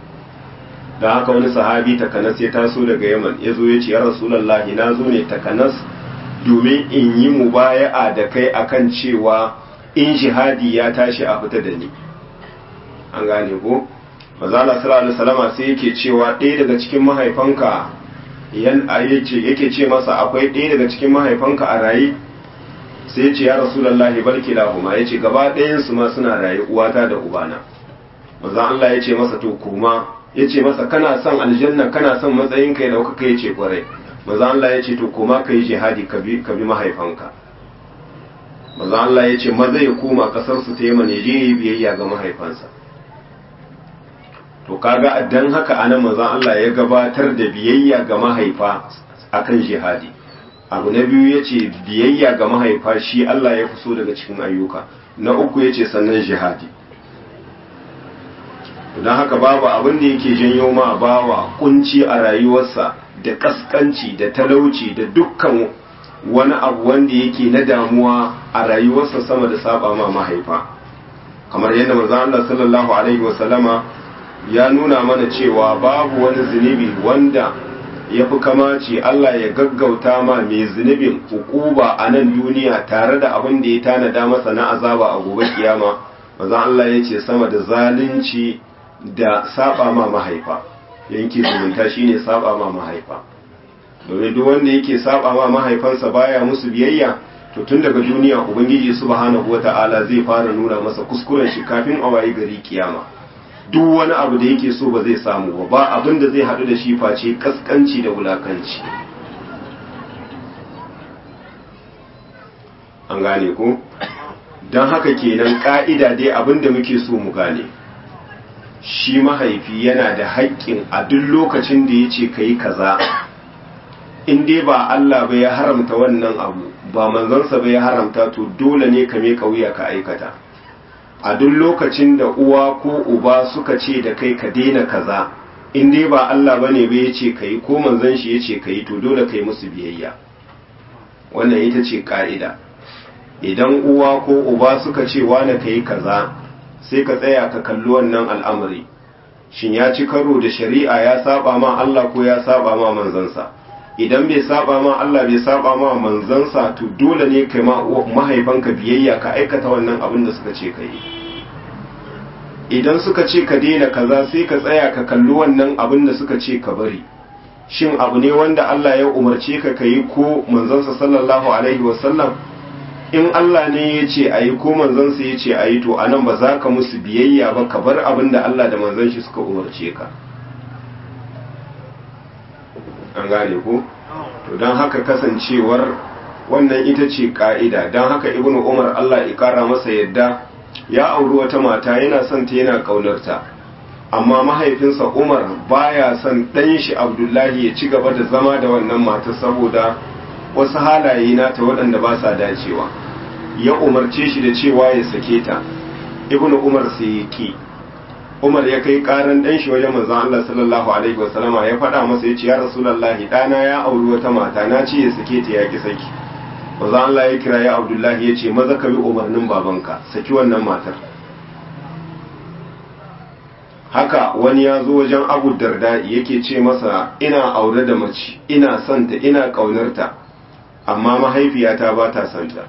don haka wani sahabi takanas ya taso daga yaman ya zo ya ce ya rasulallahi na zo ne takanas domin in yi mubaya'a da kai akan cewa in jihadi ya tashi a fita da ni an gane ko mazala sallallahu alaihi salama sai yake cewa ɗaya daga cikin mahaifanka yan yake ce masa akwai ɗaya daga cikin mahaifanka a raye sai ya ce ya rasulallahi barki lahuma ya ce gaba ɗayansu ma suna raye uwata da ubana manzan Allah ya ce masa to kuma ya ce masa kana son aljanna kana son matsayin ka ya ɗaukaka ya ce kwarai manzan Allah ya ce to kuma ka yi jihadi ka bi mahaifanka manzan Allah ya ce maza ya koma ƙasar su ta yi ya je yi biyayya ga mahaifansa to kaga dan haka anan manzan Allah ya gabatar da biyayya ga mahaifa akan jihadi abu na biyu ya ce biyayya ga mahaifa shi Allah ya fi so daga cikin ayyuka na uku ya ce sannan jihadi don haka babu abin da yake janyo ma bawa kunci a rayuwarsa da kaskanci da talauci da dukkan wani abu wanda yake na damuwa a rayuwarsa sama da saba ma mahaifa kamar yadda manzon Allah sallallahu alaihi wasallama ya nuna mana cewa babu wani zunubi wanda ya fi kamaci Allah ya gaggauta ma mai zunubin hukuba a nan duniya tare da abin da ya tanada masa na azaba a gobe kiyama manzon Allah ya ce sama da zalunci da saba ma mahaifa yanki zumunta shine saba ma mahaifa domin duk wanda yake saba ma mahaifansa baya musu biyayya to tun daga duniya ubangiji subhanahu wata'ala zai fara nuna masa kuskuren shi kafin a wayi gari kiyama duk wani abu da yake so ba zai samu ba ba abin da zai haɗu da shi face kaskanci da wulakanci an gane ko don haka kenan ka'ida dai abin da muke so mu gane shi mahaifi yana da haƙƙin a duk lokacin da ya ce ka yi kaza in dai ba Allah ba ya haramta wannan abu ba manzansa ba ya haramta to dole ne ka me wuya ka aikata a duk lokacin da uwa ko uba suka ce da kai ka daina kaza in dai ba Allah ba ne ba ya ce ka yi ko manzan shi ya ce ka yi to dole ka yi musu biyayya wannan ita ce ka'ida idan uwa ko uba suka ce wane ka yi kaza sai ka tsaya ka kalli wannan al'amari shin ya ci karo da shari'a ya saba ma Allah ko ya saba ma manzansa idan bai saba ma Allah bai saba ma manzansa to dole ne kai ma mahaifanka biyayya ka aikata wannan abin da suka ce ka yi idan suka ce ka daina kaza sai ka tsaya ka kalli wannan abin da suka ce ka bari shin abu ne wanda Allah ya umarce ka ka yi ko manzansa sallallahu alaihi wasallam in Allah ne ya ce a yi ko manzansa ya ce a yi to anan ba za ka musu biyayya ba ka bar abin da Allah da manzan shi suka umarce ka an gane ko to don haka kasancewar wannan ita ce ka'ida don haka ibnu umar Allah ya kara masa yadda ya auri wata mata yana son ta yana kaunarta amma mahaifinsa umar baya son ɗan shi abdullahi ya ci gaba da zama da wannan mata saboda wasu halaye nata waɗanda ba sa dacewa ya umarce shi da cewa ya sake ta ibnu umar sai ya ki umar ya kai karan dan shi wajen manzon Allah sallallahu alaihi wasallama ya faɗa masa ya ce ya rasulullahi ɗana ya auri wata mata na ce ya sake ta ya ki saki manzon Allah ya kira ya abdullahi ya ce maza ka bi umarnin babanka saki wannan matar haka wani ya zo wajen abu darda yake ce masa ina aure da mace ina santa ina ƙaunarta amma mahaifiyata ba ta santa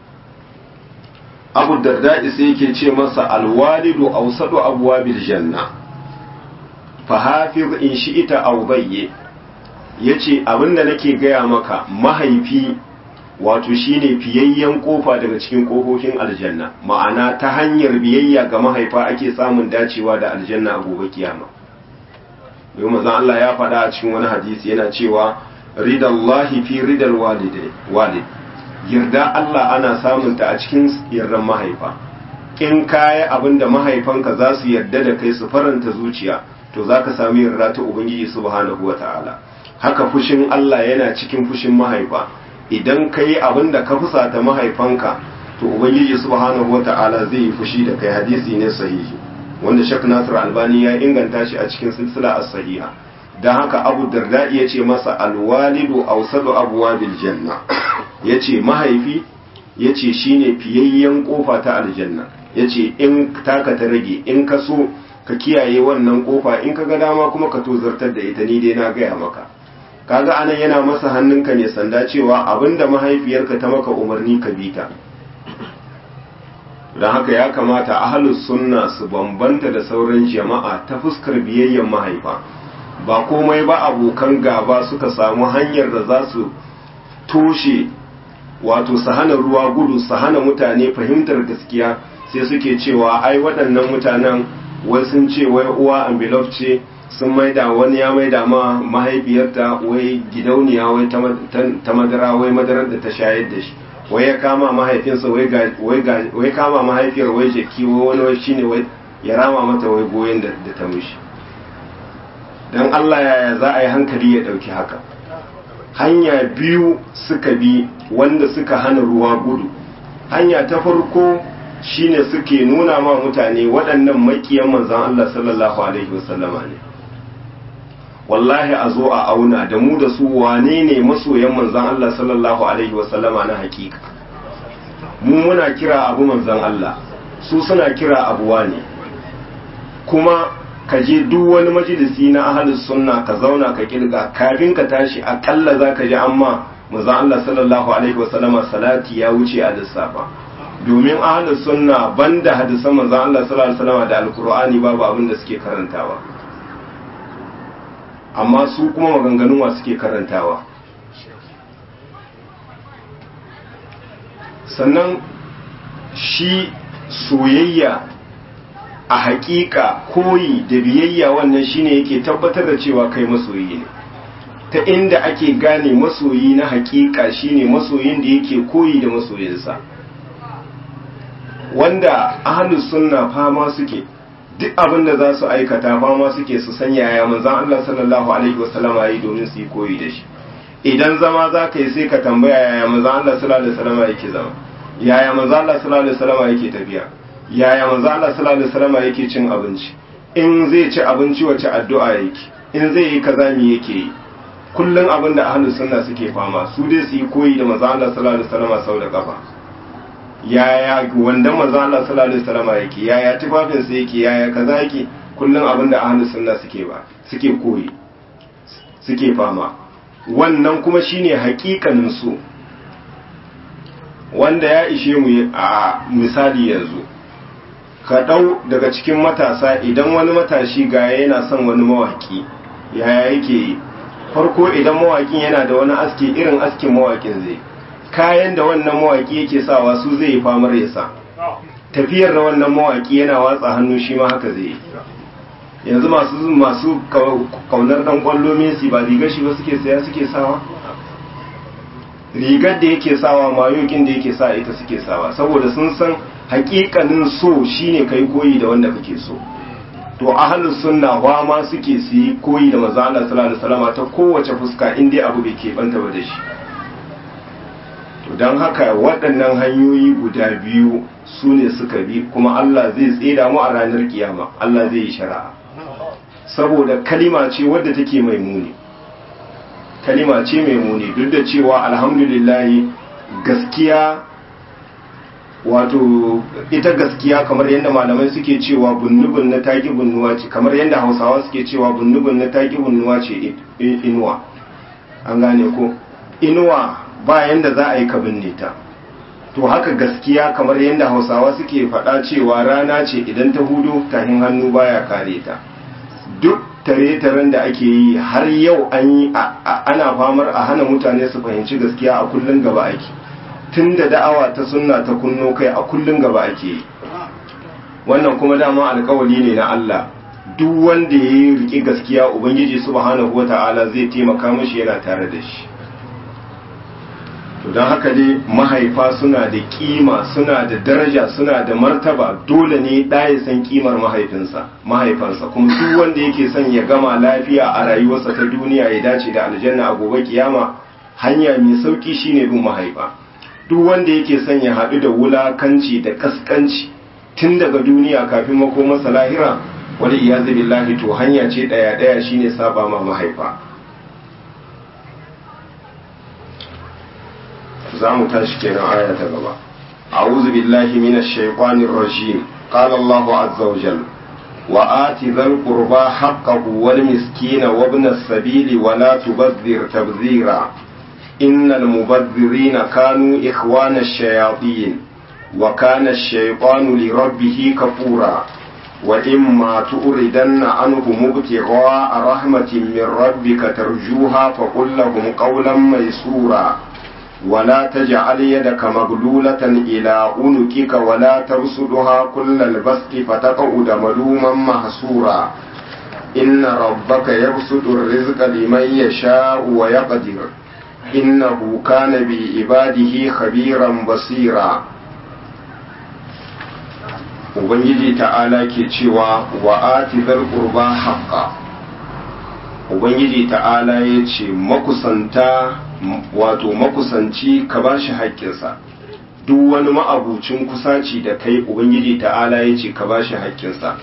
abu darda sai yake ce masa alwalidu awsadu abwabil janna fa hafiz in shi'ita aw bayye yace abinda nake gaya maka mahaifi wato shine fiyayyen kofa daga cikin kofofin aljanna ma'ana ta hanyar biyayya ga mahaifa ake samun dacewa da aljanna a gobe kiyama domin manzon Allah ya faɗa a cikin wani hadisi yana cewa ridallahi fi ridal walid yarda Allah ana samun ta a cikin yardan mahaifa in kayi abin da mahaifanka za su yarda da kai su faranta zuciya to za ka sami yarda ta ubangiji subhanahu wa ta'ala haka fushin Allah yana cikin fushin mahaifa idan ka yi abin da ka fusata mahaifanka to ubangiji subhanahu wa ta'ala zai yi fushi da kai hadisi ne sahihi wanda shak nasir albani ya inganta shi a cikin silsila as-sahiha dan haka abu darda ya ce masa alwalidu awsadu abwabil janna yace mahaifi yace shine fiyayyen kofa ta aljanna yace in taka ta rage in ka so ka kiyaye wannan kofa in ka ga dama kuma ka tozartar da ita ni dai na gaya maka kaga anan yana masa hannunka ne sanda cewa abinda mahaifiyarka ta maka umarni ka bi ta don haka ya kamata ahalus sunna su bambanta da sauran jama'a ta fuskar biyayyen mahaifa ba komai ba abokan gaba suka samu hanyar da za su toshe wato su hana ruwa gudu su hana mutane fahimtar gaskiya sai suke cewa ai waɗannan mutanen wai sun ce wai uwa ambilof ce sun maida wani ya maida ma mahaifiyarta wai gidauniya wai ta madara wai madarar da ta shayar da shi wai ya kama mahaifinsa wai kama mahaifiyar wai jaki wai wani wai shine wai ya rama mata wai goyon da ta mishi don Allah yaya za a yi hankali ya ɗauki haka hanya biyu suka bi wanda suka hana ruwa gudu hanya ta farko shine suke nuna ma mutane waɗannan makiyan manzan Allah sallallahu alaihi wasallama ne wallahi a zo a auna da mu da su wane ne masoyan manzan Allah sallallahu alaihi wasallama na hakika mu muna kira abu manzan Allah su suna kira abuwa ne kuma ka je duk wani majalisi na ahalus sunna ka zauna ka kirga kafin ka tashi akalla za ka ji amma manzon Allah sallallahu alaihi wasallama salati ya wuce a lissafa domin ahalus sunna banda hadisan manzon Allah sallallahu alaihi wasallama da alqur'ani babu abin da suke karantawa amma su kuma maganganun wa suke karantawa sannan shi soyayya a hakika koyi da biyayya wannan shine yake tabbatar da cewa kai masoyi ne ta inda ake gane masoyi na hakika shine masoyin da yake koyi da masoyinsa wanda ahlus sunna fama suke duk abin da za su aikata fama suke su san yaya manzon Allah sallallahu alaihi wasallam yayi domin su yi koyi da shi idan zama za ka yi sai ka tambaya yaya manzon Allah sallallahu alaihi wasallam yake zama yaya manzon Allah sallallahu alaihi wasallam yake tafiya yaya manzo Allah sallallahu alaihi wasallam yake cin abinci in zai ci abinci wace addu'a yake in zai yi kaza me yake yi kullun abin da ahlus sunna suke fama su dai su yi koyi da manzo Allah sallallahu alaihi wasallam sau da kafa yaya wanda manzo Allah sallallahu alaihi wasallam yake yaya tufafin sa yake yaya kaza yake kullun abin da ahlus sunna suke ba suke koyi suke fama wannan kuma shine hakikanin su wanda ya ishe mu a misali yanzu ka ɗau daga cikin matasa idan wani matashi ga yana son wani mawaki yaya yake yi farko idan mawakin yana da wani aski irin askin mawakin zai kayan da wannan mawaki yake sawa su zai yi famar ya sa tafiyar da wannan mawaki yana watsa hannu shi ma haka zai yi yanzu masu masu kaunar dan kwallo Messi ba rigar shi ba suke saya suke sawa rigar da yake sawa mayokin da yake sa ita suke sawa saboda sun san hakikanin so shine kai koyi da wanda kake so to ahlus sunna wa ma suke su yi koyi da manzo Allah sallallahu alaihi wasallam ta kowace fuska in dai abu bai keɓanta ba da shi to don haka waɗannan hanyoyi guda biyu su ne suka bi kuma Allah zai tseda mu a ranar kiyama Allah zai yi shari'a saboda kalima ce wadda take mai muni kalima ce mai muni duk da cewa alhamdulillah gaskiya wato ita gaskiya kamar yadda malamai suke cewa bunnubun na taki bunnuwa ce kamar yadda hausawa suke cewa bunnubun na taki bunnuwa ce inuwa an gane ko inuwa ba yanda za a yi ka binne ta to haka gaskiya kamar yadda hausawa suke faɗa cewa rana ce idan ta hudu tahin hannu baya kare ta duk tare-taren da ake yi har yau an yi ana famar a hana mutane su fahimci gaskiya a kullum gaba ake tun da da'awa ta sunna ta kunno kai a kullum gaba ake yi wannan kuma dama alkawali ne na Allah duk wanda ya yi riƙe gaskiya ubangiji subhanahu wata'ala zai taimaka mashi yana tare da shi to don haka dai mahaifa suna da kima suna da daraja suna da martaba dole ne ɗaya san kimar mahaifinsa mahaifansa kuma duk wanda yake son ya gama lafiya a rayuwarsa ta duniya ya dace da aljanna a gobe kiyama hanya mai sauki shine bin mahaifa duk wanda yake son ya haɗu da wulakanci da kaskanci tun daga duniya kafin makomarsa lahira wani iyazu billahi to hanya ce ɗaya ɗaya shine saba ma mahaifa za mu tashi kenan aya ta gaba a'udhu billahi minash shaitanir rajim qala Allahu azza wa jalla wa ati dhal qurba haqqahu wal miskina wa ibn as-sabili wa la tubadhir tabdhira innal mubadhirina kanu ikhwana ash-shayatin wa kana ash-shaytanu li rabbih kafura wa imma tu'ridanna anhum ibtigha'a rahmatin min rabbika tarjuha faqul lahum qawlan maysura ولا تجعل يدك مغلولة إلى عنقك ولا تبسطها كل البسط فتقعد ملوما محسورا إن ربك يبسط الرزق لمن يشاء ويقدر إنه كان بعباده خبيرا بصيرا Ubangiji ta'ala ke cewa wa ati zal qurba haqqa Ubangiji ta'ala ya ce makusanta wato makusanci ka ba shi haƙƙinsa duk wani ma'abucin kusaci da kai ubangiji ta'ala ya ce ka ba shi haƙƙinsa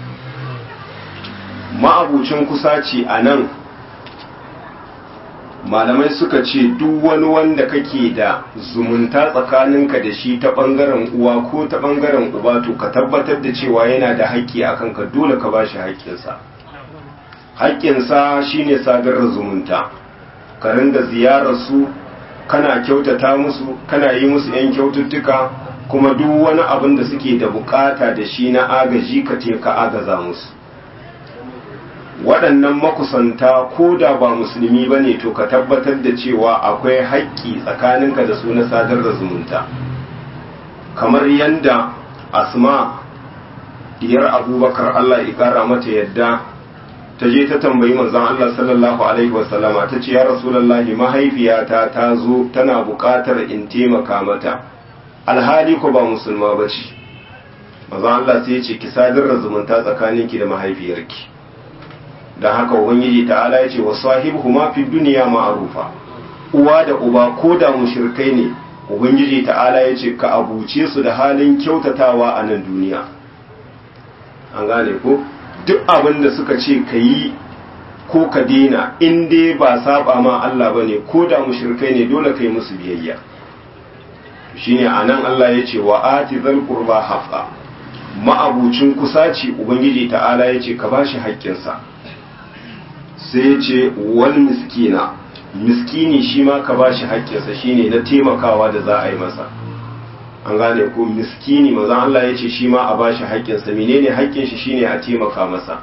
ma'abucin kusaci a nan malamai suka ce duk wani wanda kake da zumunta tsakaninka da shi ta ɓangaren uwa ko ta ɓangaren uba to ka tabbatar da cewa yana da haƙƙi a kanka dole ka ba shi haƙƙinsa haƙƙinsa shine sadar da zumunta ka ringa ziyarar su kana kyautata musu kana yi musu 'yan kyaututtuka kuma duk wani abin da suke da bukata da shi na agaji ka te ka agaza musu waɗannan makusanta ko da ba musulmi ba ne to ka tabbatar da cewa akwai haƙƙi tsakaninka da su na sadar da zumunta kamar yadda asma diyar abubakar allah ya ƙara mata yadda ta je ta tambayi manzon allah sallallahu alaihi wasallama ta ce ya rasulallahi mahaifiyata ta zo tana buƙatar in taimaka mata alhali ko ba musulma ba ce manzon allah sai ya ce ki sadar da zumunta tsakaninki da mahaifiyarki don haka ubangiji ta'ala ya ce wa sahibuhuma fi duniya ma'arufa uwa da uba ko da mushrikai ne ubangiji ta'ala ya ce ka abuce su da halin kyautatawa a nan duniya an gane ko duk abin da suka ce ka yi ko ka dena in dai ba saba ma Allah ba ne ko da mushrikai ne dole ka yi musu biyayya shine anan Allah ya ce wa ati zal qurba haqa ma'abucin kusaci ubangiji ta'ala ya ce ka bashi haƙƙinsa sai ya ce wani miskina miskini shi ma ka ba shi haƙƙinsa shi ne na taimakawa da za a yi masa an gane ko miskini mazan Allah ya ce shi ma a ba shi haƙƙinsa menene haƙƙin shi shine a taimaka masa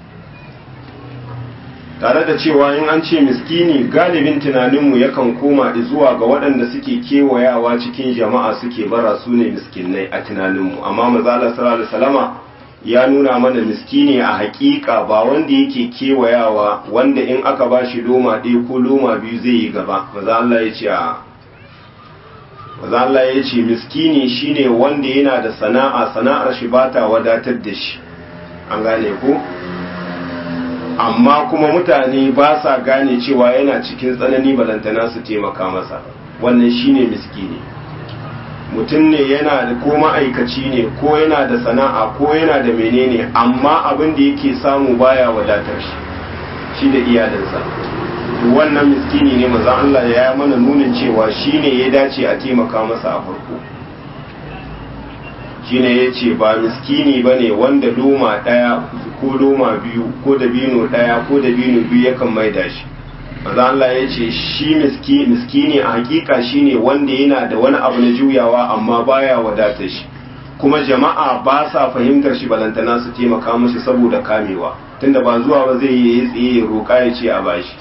tare da cewa in an ce miskini galibin tunaninmu yakan koma zuwa ga waɗanda suke kewayawa cikin jama'a suke bara su ne miskinai a tunaninmu amma mazala sallallahu alaihi wasallama ya nuna mana miskini a hakika ba wanda yake kewayawa wanda in aka ba shi loma ɗaya ko loma biyu zai yi gaba maza Allah ya ce a maza Allah ya ce miskini shine wanda yana da sana'a sana'ar shi ba ta wadatar da shi an gane ko amma kuma mutane ba sa gane cewa yana cikin tsanani balantana su taimaka masa wannan shine miskini mutum ne yana da ko ma'aikaci ne ko yana da sana'a ko yana da menene amma abin da yake samu baya wadatar shi shi da iyalinsa wannan miskini ne maza Allah ya yi mana nunin cewa shi ne ya dace a taimaka masa a farko shi ne ya ce ba miskini ba ne wanda loma ɗaya ko loma biyu ko dabino ɗaya ko dabino biyu yakan maida shi maza Allah ya ce shi miskini a hakika shine wanda yana da wani abu na juyawa amma baya wadata shi kuma jama'a ba sa fahimtar shi balantana su taimaka mashi saboda kamewa tunda ba zuwa ba zai yi tsaye ya roƙa ya ce a bashi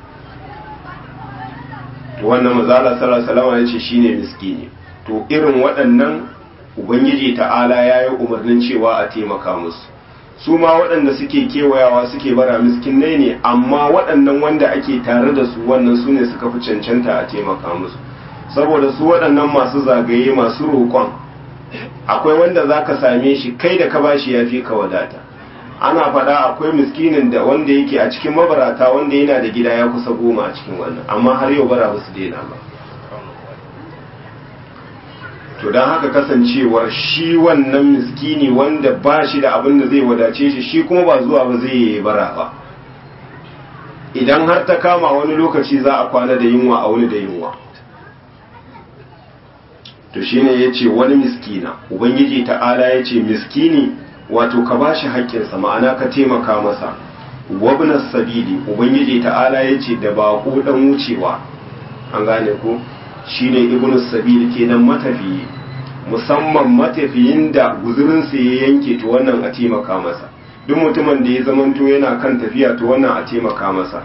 to wannan mazala sallallahu alaihi ya ce shine miskini to irin waɗannan ubangiji ta'ala ya yi umarnin cewa a taimaka musu su ma waɗanda suke kewayawa suke bara miskinai ne amma waɗannan wanda ake tare da su wannan su ne suka fi cancanta a taimaka musu saboda su waɗannan masu zagaye masu roƙon akwai wanda za ka same shi kai da ka bashi ya fi ka wadata ana faɗa akwai miskinin da wanda yake a cikin mabarata wanda yana da gida ya kusa goma a cikin wannan amma har yau bara ba su daina ba to don haka kasancewar shi wannan miskini wanda ba shi da abin da zai wadace shi shi kuma ba zuwa ba zai yi bara ba idan har ta kama wani lokaci za a kwana da yunwa a wani da yunwa to shine ya ce wani miskina ubangiji ta'ala ya ce miskini wato ka ba shi haƙƙinsa ma'ana ka taimaka masa wabnas sabili ubangiji ta'ala ya ce da baƙo ɗan wucewa an gane ko shine ibnu sabil kenan matafiyi musamman matafiyin da guzurinsa ya yanke to wannan a taimaka masa duk mutumin da ya zamanto yana kan tafiya to wannan a taimaka masa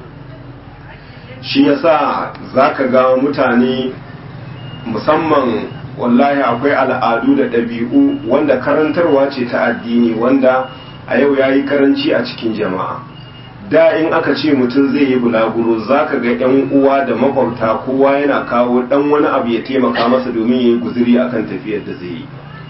shi yasa zaka ga mutane musamman wallahi akwai al'adu da ɗabi'u wanda karantarwa ce ta addini wanda a yau ya yi karanci a cikin jama'a da in aka ce mutum zai yi bulaguro za ka ga 'yan uwa da makwabta kowa yana kawo ɗan wani abu ya taimaka masa domin ya yi guziri a kan tafiyar da zai yi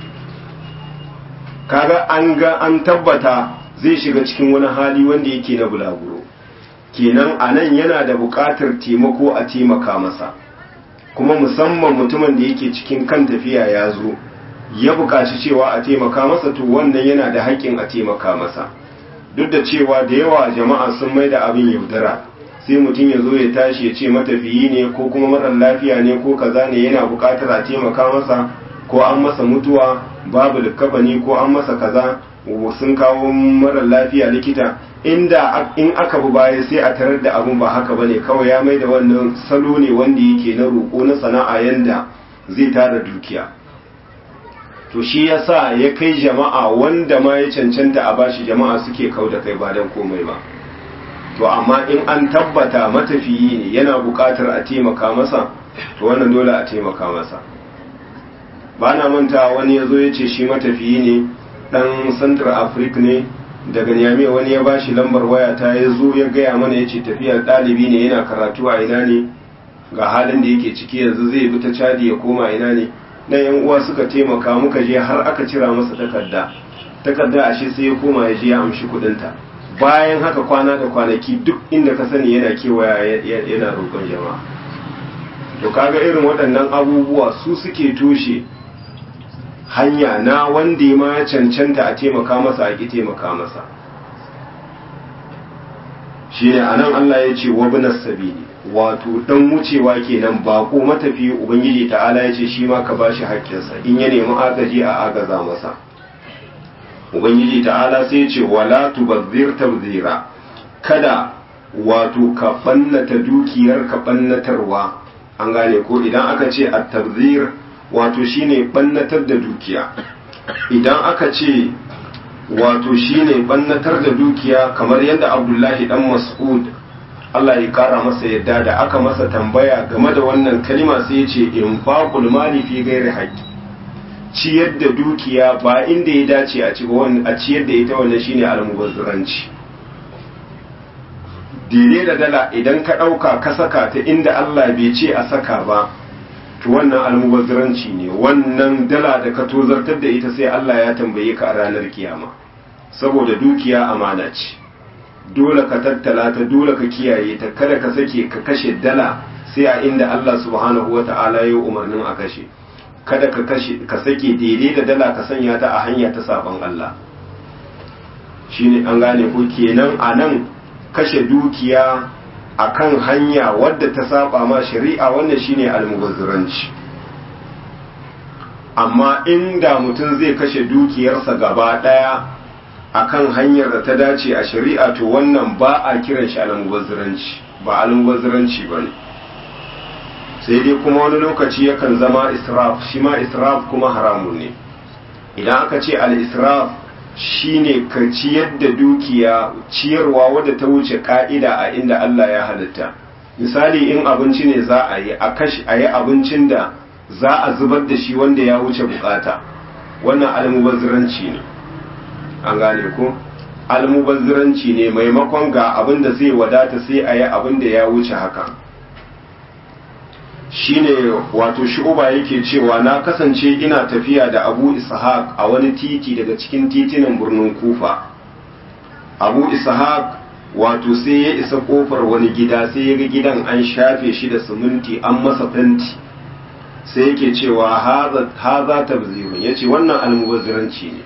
kaga an ga an tabbata zai shiga cikin wani hali wanda yake na bulaguro kenan a nan yana da buƙatar taimako a taimaka masa kuma musamman mutumin da yake cikin kan tafiya ya zo ya buƙaci cewa a taimaka masa to wannan yana da haƙƙin a taimaka masa duk da cewa da yawa jama'a sun mai da abin yaudara sai mutum ya zo ya tashi ya ce matafiyi ne ko kuma marar lafiya ne ko kaza ne yana buƙatar a taimaka masa ko an masa mutuwa babu likafani ko an masa kaza sun kawo marar lafiya likita inda in aka bi baya sai a tarar da abun ba haka bane kawai ya mai da wannan salo ne wanda yake na roƙo na sana'a yanda zai tara dukiya to shi yasa ya kai jama'a wanda ma ya cancanta a bashi jama'a suke kau da kai ba dan komai ba to amma in an tabbata matafiyi ne yana buƙatar a taimaka masa to wannan dole a taimaka masa ba na manta wani ya zo ya ce shi matafiyi ne ɗan central africa ne daga niyame wani ya ba shi lambar waya ta ya zo ya gaya mana ya ce tafiyar ɗalibi ne yana karatu a ina ne ga halin da yake ciki yanzu zai bi ta cadi ya koma ina ne na yan uwa suka taimaka muka je har aka cira masa takarda takarda ashe sai ya koma ya je ya amshi kuɗinta bayan haka kwana da kwanaki duk inda ka sani yana kewaya yana roƙon jama'a to kaga irin waɗannan abubuwa su suke toshe hanya na wanda ma ya cancanta a taimaka masa a ƙi taimaka masa shi ne a nan Allah ya ce wa binas sabili wato dan wucewa kenan bako matafi ubangiji ta'ala ya ce shi ma ka bashi haƙƙinsa in ya nemi agaji a agaza masa ubangiji ta'ala sai ya ce wala tubazzir tabzira kada wato ka bannata dukiyar ka bannatarwa an gane ko idan aka ce at-tabzir wato shine bannatar da dukiya idan aka ce wato shine bannatar da dukiya kamar yadda Abdullahi dan Mas'ud Allah ya kara masa yadda da aka masa tambaya game da wannan kalima sai ya ce infaqul mali fi ghairi haqqi ciyar da dukiya ba inda ya dace a ci a ciyar da ita wannan shine almubazziranci dire da dala idan ka ɗauka ka saka ta inda Allah bai ce a saka ba to wannan almubazziranci ne wannan dala da ka tozartar da ita sai Allah ya tambaye ka a ranar kiyama saboda dukiya amana ce dole ka tattala ta dole ka kiyaye ta kada ka sake ka kashe dala sai a inda Allah subhanahu wata'ala ya umarnin a kashe kada ka kashe ka sake daidai da dala ka sanya ta a hanya ta sabon Allah shine an gane ko kenan a nan kashe dukiya akan hanya wadda ta saba ma shari'a wannan shine almubazziranci amma inda mutum zai kashe dukiyarsa gaba daya akan hanyar da ta dace a shari'a to wannan ba a kiran shi almubazziranci ba almubazziranci bane sai dai kuma wani lokaci yakan zama israf shi ma israf kuma haramun ne idan aka ce al-israf shine ka ciyar da dukiya ciyarwa wadda ta wuce ka'ida a inda Allah ya halitta misali in abinci ne za a yi a kashi a yi abincin da za a zubar da shi wanda ya wuce bukata wannan almubazziranci ne an gane ko almubazziranci ne maimakon ga abin da zai wadata sai a yi abin da ya wuce haka shine wato shu'uba yake cewa na kasance ina tafiya da abu ishaq a wani titi daga cikin titinan birnin kufa abu ishaq wato sai ya isa kofar wani gida sai ya ga gidan an shafe shi da siminti an masa fenti sai yake cewa haza tabzirun ya ce wannan almubazziranci ne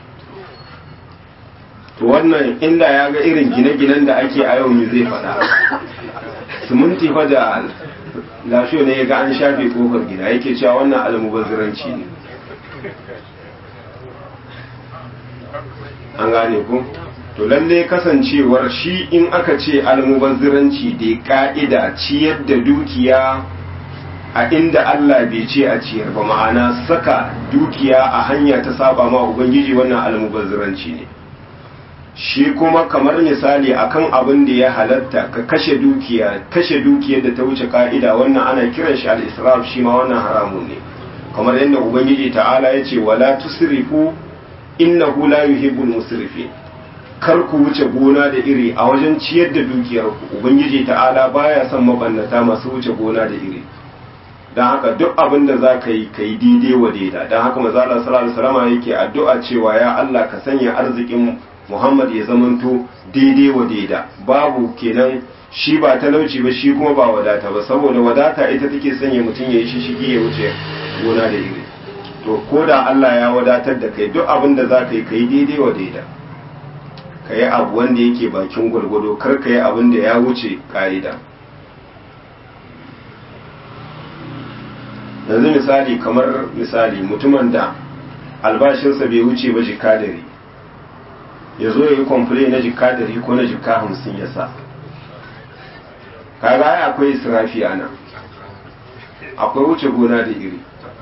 to wannan inda ya ga irin gine-ginen da ake a yau me zai faɗa siminti fa da lafiyo ne ya ga an shafe kofar gida yake cewa wannan almubazziranci ne an gane ku to lalle kasancewar shi in aka ce almubazziranci da ka'ida ciyar da dukiya a inda Allah bai ce a ciyar ba ma'ana saka dukiya a hanya ta saba ma ubangiji wannan almubazziranci ne shi kuma kamar misali akan abin da ya halatta ka kashe dukiya kashe dukiyar da ta wuce ka'ida wannan ana kiran shi al-israf shi ma wannan haramun ne kamar yadda ubangiji ta'ala ya ce wala tusrifu innahu la yuhibbul musrifin kar ku wuce gona da iri a wajen ciyar da dukiyar ku ubangiji ta'ala baya son mabannata masu wuce gona da iri dan haka duk abin da za ka yi ka yi daidai wa daida dan haka manzo Allah sallallahu alaihi wasallam yake addu'a cewa ya Allah ka sanya arzikin Muhammad ya zamanto daidai wa daida babu kenan shi ba talauci ba shi kuma ba wadata ba saboda wadata ita take sanya mutum ya yi shishigi ya wuce gona da iri to ko da Allah ya wadatar da kai duk abin da za ka yi ka yi daidai wa daida ka yi abu wanda yake bakin gwargwado kar ka yi abin da ya wuce ka'ida yanzu misali kamar misali mutumin da albashinsa bai wuce ba jika dari ya zo ya yi kwamfule na jika dari ko na jika hamsin ya sa kaga ai akwai israfi a nan akwai wuce gona da iri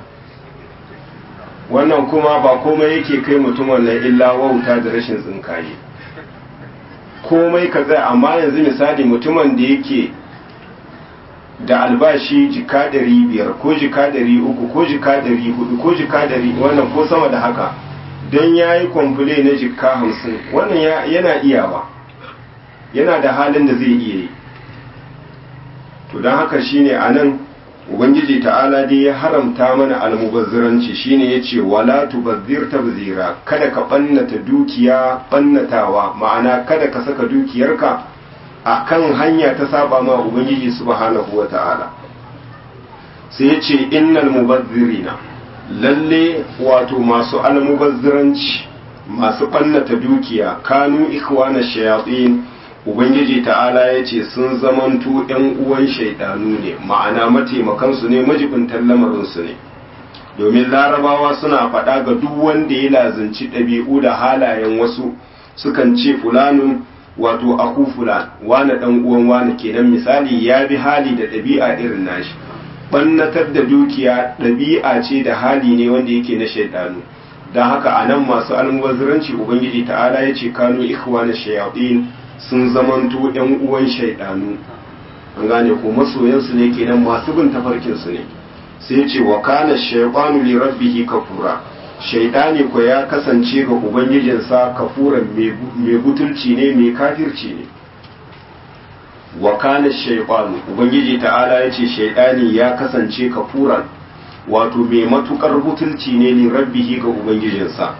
wannan kuma ba komai yake kai mutum wannan illa wauta da rashin tsinkaye komai ka zai amma yanzu misali mutumin da yake da albashi jika dari biyar ko jika dari uku ko jika dari hudu ko jika dari wannan ko sama da haka don ya yi kwamfule na jika hamsin wannan yana iyawa yana da halin da zai iya yi to don haka shine a nan ubangiji ta'ala dai ya haramta mana almubazziranci shine ya ce wala tubazzir tabzira kada ka ɓannata dukiya ɓannatawa ma'ana kada ka saka dukiyarka a kan hanya ta saba ma ubangiji subhanahu wa ta'ala sai ya ce innal mubazzirina lalle wato masu almubazziranci masu ɓannata dukiya kanu ikhwana shayatin ubangiji ta'ala ya ce sun zamanto ‘yan uwan shaidanu ne ma'ana mataimakansu ne majibintan lamarinsu ne domin larabawa suna faɗa ga duk wanda ya lazanci ɗabi'u da halayen wasu sukan ce fulanun wato aku fulan wane ɗan uwan wane kenan misali ya bi hali da ɗabi'a irin nashi ɓannatar da dukiya ɗabi'a ce da hali ne wanda yake na shaidanu don haka a nan masu almubazziranci ubangiji ta'ala ya ce kanu ikhwana shayatin sun zamanto ‘yan uwan shaidanu an gane ko masoyansu ne kenan masu bin tafarkinsu ne sai ce wa kana shaibanu li rabbihi kafura shaidani ko ya kasance ga ubangijinsa kafuran mai butulci ne mai kafirci ne wa kana shaibanu ubangiji ta'ala ya ce shaidani ya kasance kafuran wato mai matukar butulci ne li rabbihi ga ubangijinsa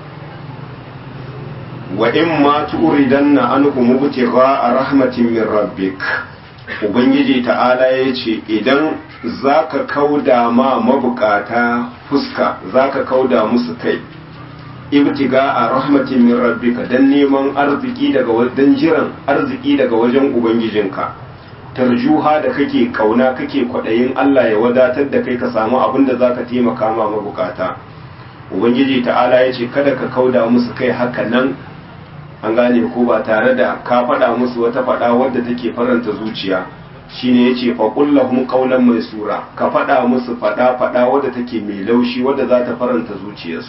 wa in ma turidanna anhu mubtigha rahmatin min rabbik ubangiji ta'ala yace idan zaka kauda ma mabukata fuska zaka kauda musu kai ibtiga a rahmatin min rabbika dan neman arziki daga wajen jiran arziki daga wajen ubangijinka tarjuha da kake kauna kake kwadayin Allah ya wadatar da kai ka samu abin da zaka taimaka ma mabukata ubangiji ta'ala yace kada ka kauda musu kai haka nan an gane ko ba tare da ka faɗa musu wata faɗa wadda take faranta zuciya shine yace fa kullahum qawlan maisura ka faɗa musu faɗa faɗa wadda take mai laushi wadda za ta faranta zuciyarsu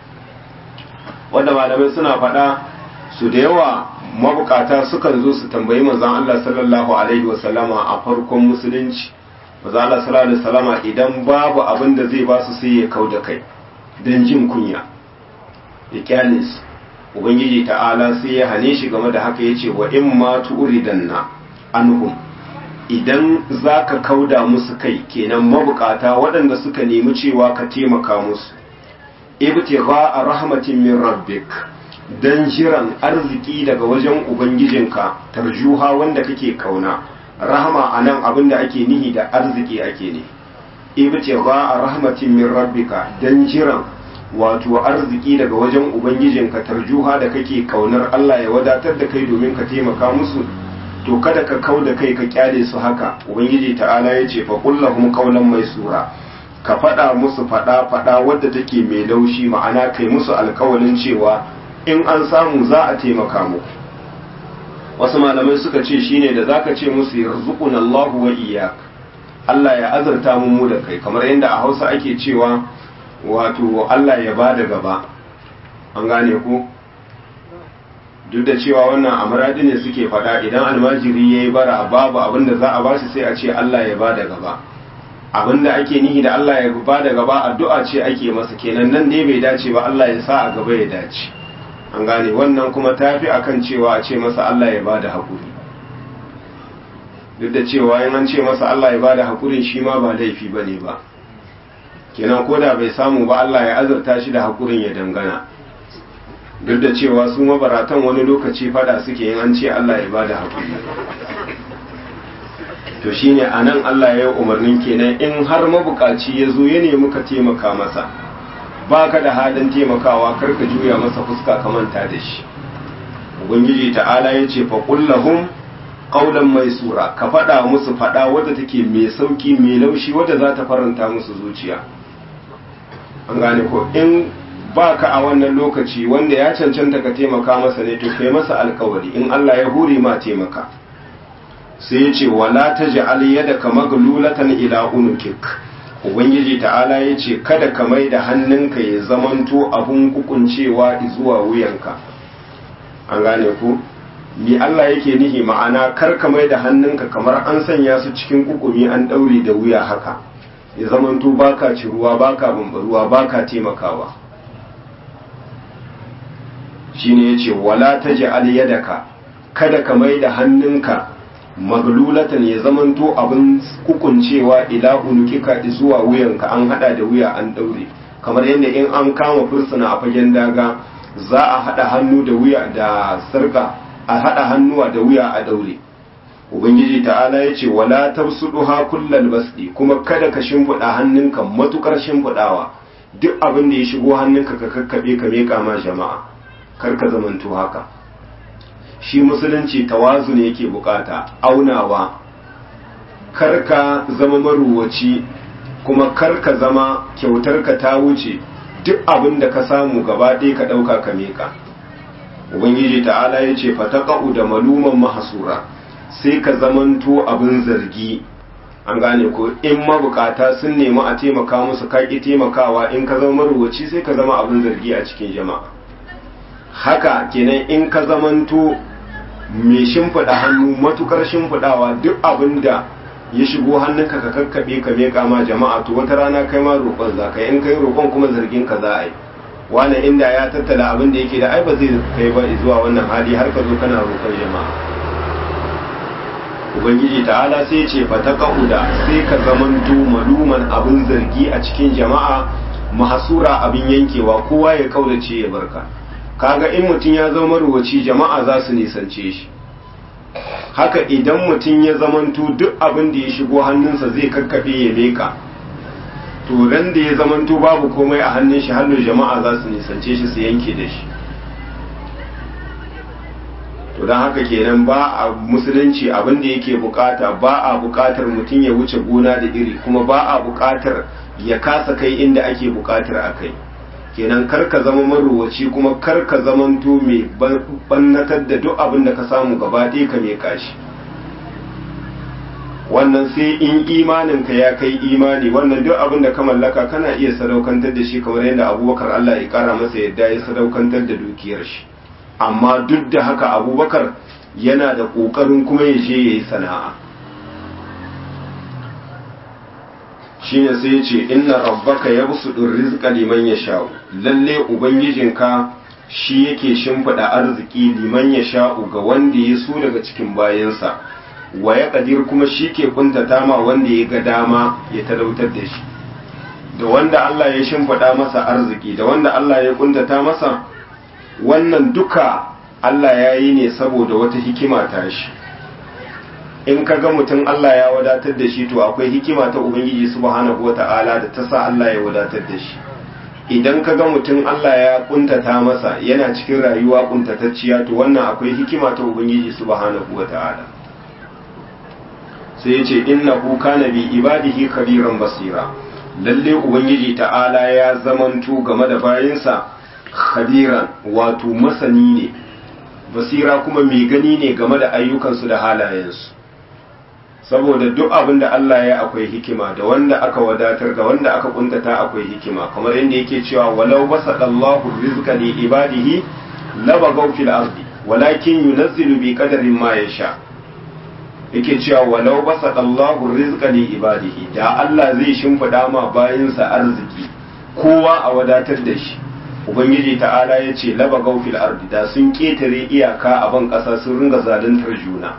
wanda malamai suna faɗa su da yawa mabukata sukan zo su tambayi manzon Allah sallallahu alaihi wasallama a farkon musulunci manzon Allah sallallahu alaihi wasallama idan babu abin da zai ba su sai ya kauda kai dan jin kunya ya kyale su ubangiji ta'ala sai ya hane shi game da haka yace wa in ma tu'ridanna anhum idan zaka kauda musu kai kenan mabukata waɗanda suka nemi cewa ka taimaka musu ibtigha rahmatin min rabbik dan jiran arziki daga wajen ubangijinka tarjuha wanda kake kauna rahama anan abinda ake nihi da arziki ake ne ibtigha rahmatin min rabbika dan jiran wato arziki daga wajen ubangijinka tarjuha da kake kaunar Allah ya wadatar da kai domin ka taimaka musu to kada ka kau da kai ka kyale su haka ubangiji ta'ala ya ce fa kullahum qawlan maisura ka faɗa musu faɗa faɗa wadda take mai laushi ma'ana kai musu alkawalin cewa in an samu za a taimaka muku wasu malamai suka ce shine da zaka ce musu yarzuquna Allahu wa iyyak Allah ya azurta mu mu da kai kamar yadda a Hausa ake cewa wato Allah ya ba da gaba an gane ku duk da cewa wannan amuradi ne suke fada idan almajiri ya yi bara babu abinda za a ba shi sai a ce Allah ya ba da gaba abinda ake nihi da Allah ya ba da gaba addu'a ce ake masa kenan nan dai bai dace ba Allah ya sa a gaba ya dace an gane wannan kuma tafi akan cewa a ce masa Allah ya ba da haƙuri duk da cewa in an ce masa Allah ya ba da haƙurin shi ma ba laifi ba ne ba kenan ko da bai samu ba Allah ya azurta shi da hakurin ya dangana duk da cewa su mabaratan wani lokaci fada suke yin an ce Allah ya bada hakuri to shine anan Allah ya yi umarnin kenan in har mabukaci ya zo ya nemi ka taimaka masa baka da halin taimakawa kar ka juya masa fuska ka manta da shi ubangiji ta'ala ya ce fa kullahum qawlan maisura ka faɗa musu faɗa wadda take mai sauki mai laushi wadda za ta faranta musu zuciya an gane ko in ba ka a wannan lokaci wanda ya cancanta ka taimaka masa ne to kai masa alkawari in Allah ya hure ma taimaka sai ya ce wala ta ja'al yadaka maglulatan ila unukik ubangiji ta'ala ya ce kada ka mai da hannunka ya zamanto abun kukuncewa zuwa wuyanka an gane ku ni Allah yake nihi ma'ana kar ka mai da hannunka kamar an sanya su cikin kukumi an daure da wuya haka ya zamanto baka ci ruwa baka bambaruwa baka taimakawa shine yace wala taj'al yadaka kada ka mai da hannunka maglulatan ya zamanto abin kukuncewa ila unukika zuwa wuyanka an hada da wuya an daure kamar yadda in an kama fursuna a fagen daga za a hada hannu da wuya da sarka a hada hannuwa da wuya a daure ubangiji ta'ala ya ce wala tabsuduha kullal basdi kuma kada ka shimfiɗa hannunka matukar shimfiɗawa duk abin da ya shigo hannunka ka kakkabe ka meka ma jama'a kar ka zamanto haka shi musulunci tawazu ne yake bukata aunawa kar ka zama maruwaci kuma kar ka zama kyautar ka ta wuce duk abin da ka samu gaba ɗaya ka ɗauka ka meka ubangiji ta'ala ya ce fataqa'u da maluman mahasura sai ka zamanto abin zargi an gane ko in mabukata sun nemi a taimaka musu ka ki taimakawa in ka zama maruwaci sai ka zama abin zargi a cikin jama'a haka kenan in ka zamanto mai shimfiɗa hannu matukar shimfiɗawa duk abin da ya shigo hannunka ka kakkaɓe ka meƙa ma jama'a to wata rana kai ma roƙon za ka in kai roƙon kuma zargin ka za a yi wani inda ya tattala abin da yake da ai ba zai kai ba zuwa wannan hali har ka zo kana roƙon jama'a ubangiji ta'ala sai ce fa taqauda sai ka zamanto maluman abin zargi a cikin jama'a mahasura abin yankewa kowa ya kaudace ya barka kaga in mutum ya zama ruwaci jama'a za su nisance shi haka idan mutum ya zamanto duk abin da ya shigo hannunsa zai kakkaɓe ya leka to ran da ya zamanto babu komai a hannun shi hannun jama'a za su nisance shi su yanke da shi to don haka kenan ba a musulunci abin da yake bukata ba a bukatar mutum ya wuce gona da iri kuma ba a bukatar ya kasa kai inda ake bukatar a kai kenan kar ka zama marowaci kuma kar ka zamanto mai bannatar da duk abin da ka samu gaba ɗaya ka mai kashi wannan sai in imaninka ya kai imani wannan duk abin da ka mallaka kana iya sadaukantar da shi kamar yadda abubakar allah ya kara masa yadda ya sadaukantar da dukiyar shi amma duk da haka abubakar yana da ƙoƙarin kuma ya je ya yi sana'a shi ne sai ce inna rabbaka ya busu rizqa liman ya sha'u lalle ubangijinka shi yake shimfiɗa arziki liman ya sha'u ga wanda ya so daga cikin bayansa wa ya ƙadir kuma shi ke kuntata ma wanda ya ga dama ya talautar da shi da wanda Allah ya shimfiɗa masa arziki da wanda Allah ya kuntata masa wannan duka Allah ya yi ne saboda wata hikima ta shi in ka ga mutum Allah ya wadatar da shi to akwai hikima ta Ubangiji subhanahu wata'ala da ta sa Allah ya wadatar da shi idan ka ga mutum Allah ya kuntata masa yana cikin rayuwa kuntatacciya to wannan akwai hikima ta Ubangiji subhanahu wata'ala sai ya ce innahu kana bi ibadihi khabiran basira lalle Ubangiji ta'ala ya zamanto game da bayinsa khadiran wato masani ne basira kuma mai gani ne game da ayyukansu da halayensu saboda duk abin da Allah ya akwai hikima da wanda aka wadatar da wanda aka kuntata akwai hikima kamar yadda yake cewa walau basadallahu rizqa li ibadihi labagaw fil ardi walakin yunazzilu bi qadarin ma yasha yake cewa walau basadallahu rizqa li ibadihi da Allah zai shimfida ma bayinsa arziki kowa a wadatar da shi ubangiji ta'ala ya ce laba gaufil ardi da sun ketare iyaka a ban ƙasa sun ringa zaluntar juna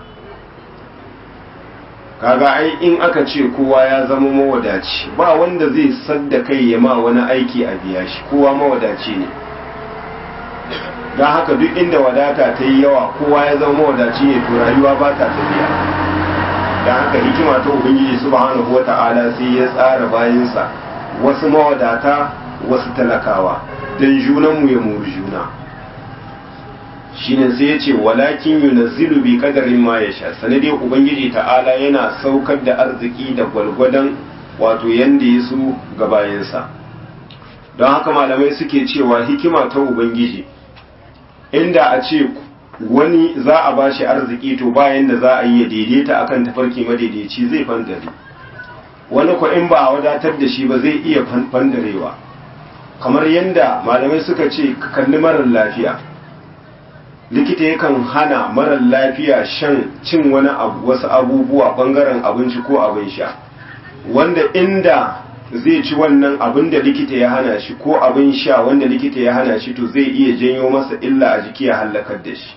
kaga ai in aka ce kowa ya zama mawadaci ba wanda zai sadda kai ya ma wani aiki a biya shi kowa mawadaci ne don haka duk inda wadata ta yi yawa kowa ya zama mawadaci ne to rayuwa ba ta tafiya don haka hikima ta ubangiji subhanahu wa ta'ala sai ya tsara bayansa wasu mawadata wasu talakawa don junanmu ya muri juna shine sai ya ce walakin yunazzilu bi qadarin ma yasha sanade ubangiji ta'ala yana saukar da arziki da gwalgwadon wato yanda ya so ga bayansa don haka malamai suke cewa hikima ta ubangiji inda a ce wani za a ba shi arziki to bayan da za a yi ya daidaita akan tafarki madaidaici zai fandare wani ko in ba a wadatar da shi ba zai iya fandarewa kamar yadda malamai suka ce ka kalli marar lafiya likita yakan hana marar lafiya shan cin wani abu wasu abubuwa bangaren abinci ko abin sha wanda inda zai ci wannan abin da likita ya hana shi ko abin sha wanda likita ya hana shi to zai iya janyo masa illa a jiki ya hallakar da shi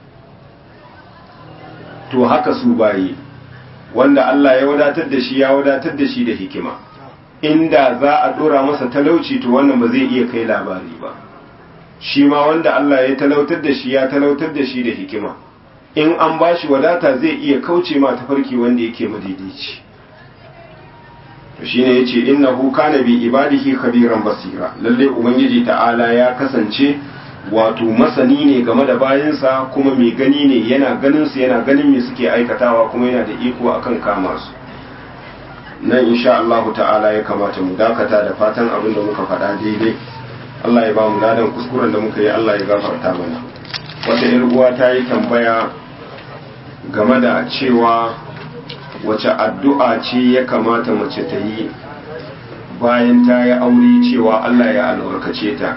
to haka su bayi wanda Allah ya wadatar da shi ya wadatar da shi da hikima inda za a dora masa talauci to wannan ba zai iya kai labari ba shi ma wanda Allah ya talautar da shi ya talautar da shi da hikima in an ba shi wadata zai iya kauce ma tafarki wanda yake madaidaici to shine yace innahu kana bi ibadihi khabiran basira lalle ubangiji ta'ala ya kasance wato masani ne game da bayansa kuma mai gani ne yana ganin su yana ganin me suke aikatawa kuma yana da iko akan kama su nan insha Allah ta'ala ya kamata mu dakata da fatan abin da muka faɗa daidai Allah ya ba mu ladan kuskuren da muka yi Allah ya gafarta mana wata yar uwa ta yi tambaya game da cewa wace addu'a ce ya kamata mace ta yi bayan ta yi aure cewa Allah ya albarkace ta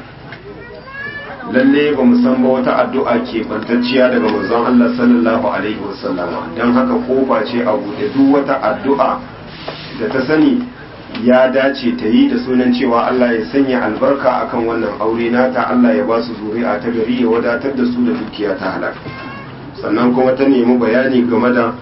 lalle ba mu san ba wata addu'a ke bantacciya daga manzon Allah sallallahu alaihi wasallama don haka kofa ce a buɗe duk wata addu'a da ta sani ya dace ta yi da sunan cewa Allah ya sanya albarka akan wannan aure nata Allah ya ba su zuri'a ta gari ya wadatar da su da dukiya ta halaka sannan kuma ta nemi bayani game da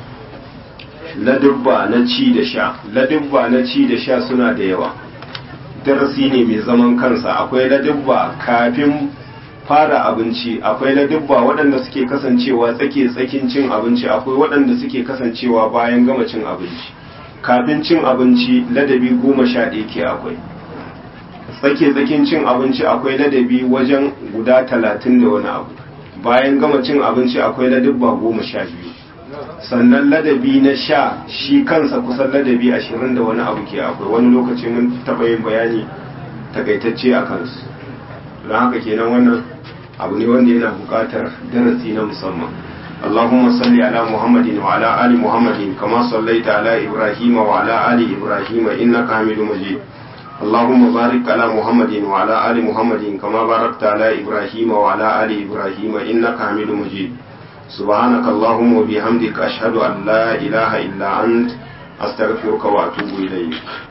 ladubba na ci da sha ladubba na ci da sha suna da yawa darasi ne mai zaman kansa akwai ladubba kafin fara abinci akwai ladubba waɗanda suke kasancewa tsake tsakin cin abinci akwai waɗanda suke kasancewa bayan gama cin abinci kafin cin abinci ladabi goma sha ɗaya ke akwai tsake tsakin cin abinci akwai ladabi wajen guda talatin da wani abu bayan gama cin abinci akwai ladubba goma sha biyu sannan ladabi na sha shi kansa kusan ladabi ashirin da wani abu ke akwai wani lokaci mun taɓa yin bayani takaitacce a kansu don haka kenan wannan abu ne wanda yana buƙatar darasi na musamman اللهم صل على محمد وعلى آل محمد كما صليت على إبراهيم وعلى آل إبراهيم إنك حميد مجيد اللهم بارك على محمد وعلى آل محمد كما باركت على إبراهيم وعلى آل إبراهيم إنك حميد مجيد سبحانك اللهم وبحمدك أشهد أن لا إله إلا أنت أستغفرك وأتوب إليك